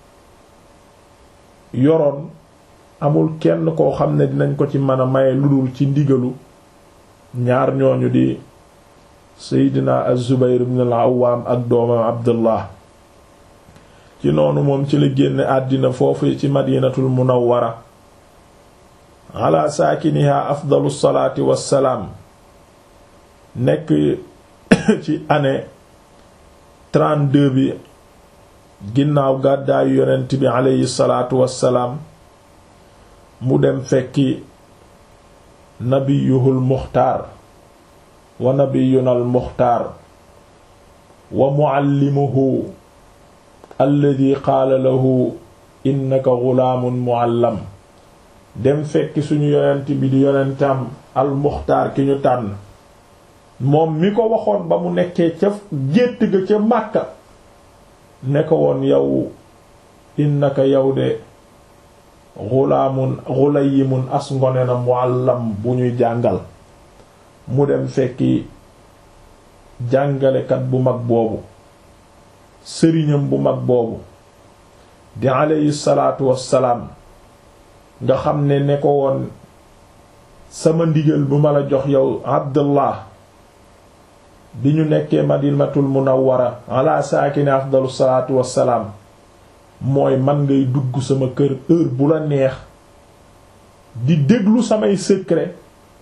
yoroon amul kenn koo xam ne dinañ ko ci mën a maye lu dul ci ndigalu ñaar ñooñu di Seydina Az-Zubayr ibn al-Awwam ak doomam Abdullah ci noonu moom ci la génne àddina foofu ci Madinatul Munawwara ala saakiniha afdalu salaati wassalaam nekk ci année 32 bi ginnaaw gàddaayu yonent bi aleyhi salaatu wassalaam mu dem fekki nabiyuhul muxtaar wa nabiyunal muxtaar wa muallimuhu alladi qaala lahu innaka gulaamun muallam dem fekki suñu yonent bi di yonentam al muxtaar ki ñu tànn moom mi ko waxoon ba mu nekkee ca gétt ga ca Màkka ne ko woon yow innaka yow de xulaamun xulayimun as ngone na muallam bu ñuy jàngal mu dem fekki jàngalekat bu mag boobu sëriñam bu mag boobu di aleyhi salaatu wassalaam nga xam ne ne ko woon sama ndigal bu ma la jox yow abdullah bi ñu nekkee madinatul munawwara ala saakini afdalu salaatu wassalaam mooy man ngay dugg sama kër heure bu la neex di déglu samay secret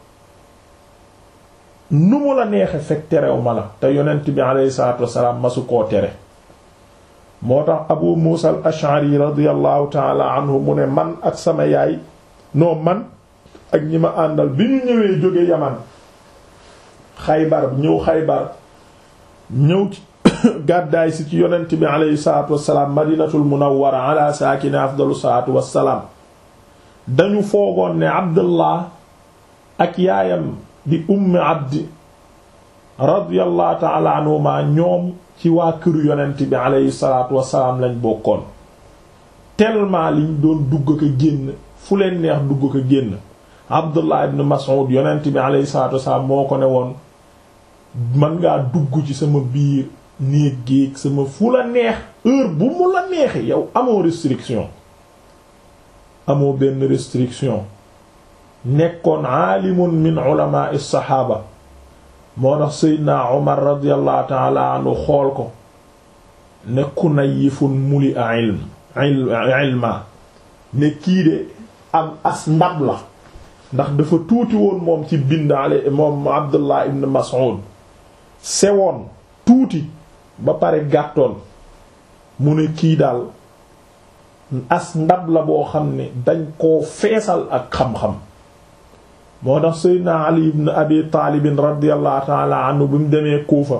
nu mu la neexe fekk terew ma la te yonent bi aleyhi salaatu wassalaam masu koo tere moo tax abu muusa al ash'ari radiallahu taala anhu mu ne man ak sama yaay noo man ak ñi ma àndal bi ñu ñëwee jóge yaman xaybar ñëw xaybar ñëw ci gàddaay si ci yonent bi aleyhi salaatu wassalaam madinatul munawwara ala saakini afdalu salaatu wassalaam dañu foogoon ne abdullah ak yaayam di ummi abdi radiyallahu taala anhuma ñoom ci waa këru yonent bi aleyhi salaatu wassalaam lañ bokkoon tellement liñ doon dugg ko génn fu leen neex dugg ko génn abdullah ibn mas'ud yonent bi aleyhi salaatu wassalaam moo ko ne woon mën ngaa dugg ci sama biir néeg géeg sama fu la neex heure bu mu la neexee yow amoo restriction amoo benn restriction nekkoon aalimun min ulama as-saxaaba moo tax seydna omar radiallahu taala anhu xool ko ne kunayifun muli a ilm ilma ne kii de am as ndab la ndax dafa tuuti woon moom ci bind ale moom abdullah ibn mas'ud sewoon tuuti ba pare gàttoon mu ne kii daal as ndab la boo xam ne dañ koo feesal ak xam-xam moo tax seydna ali ibn abi taalibin radiallahu taala anhu bi mu demee kuufa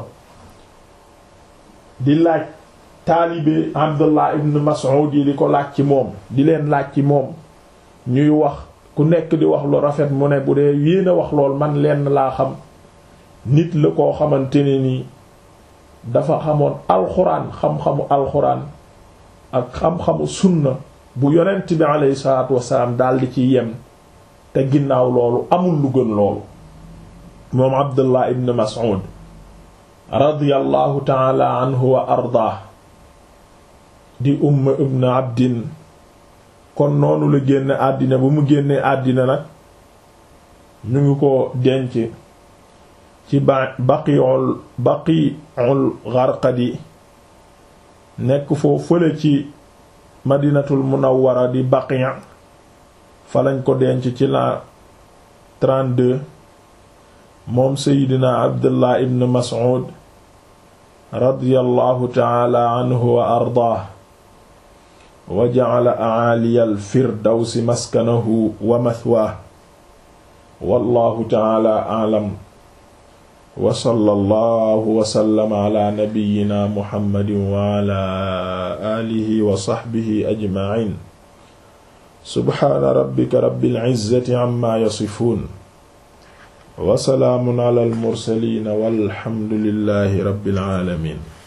di laaj taalibe abdullah ibn mas'ud yi di ko laaj ci moom di leen laaj ci moom ñuy wax ku nekk di wax lu rafet mu ne bu dee yéen a wax lool man lenn laa xam nit la koo xamante ne nii dafa xamoon alxuraan xam-xamu alxuraan ak xam-xamu sunna bu yonent bi aleyhi salaatu wasalaam daldi ci yem te ginnaaw loolu amul lu gën loolu moom abdullah ibn mas'ud radiyallahu taala anhu wa ardaa di umm ibn abdin kon noonu la génn àddina bu mu génnee àddina nag ñu ngi ko denc ci ba baqiul baqiul gharqadi nekk foo fële ci madinatul munawwara di baqi' fa lañ ko denc ci la 32 moom seydina abdullah ibn mas'ud radiyallahu ta'ala anhu wa ardaah wa ja'ala a'aliya al-firdawsi maskanahu wa mathwaahu wallahu ta'ala a'lam wa sallallahu wa sallama ala nabiyyina muhammadin wa ala alihi wa sahbihi ajma'in subhaana rabbika rabbil izzati amma yasifuun wa salaamun ala al mursaliin walhamdulillahi rabbil aalamiin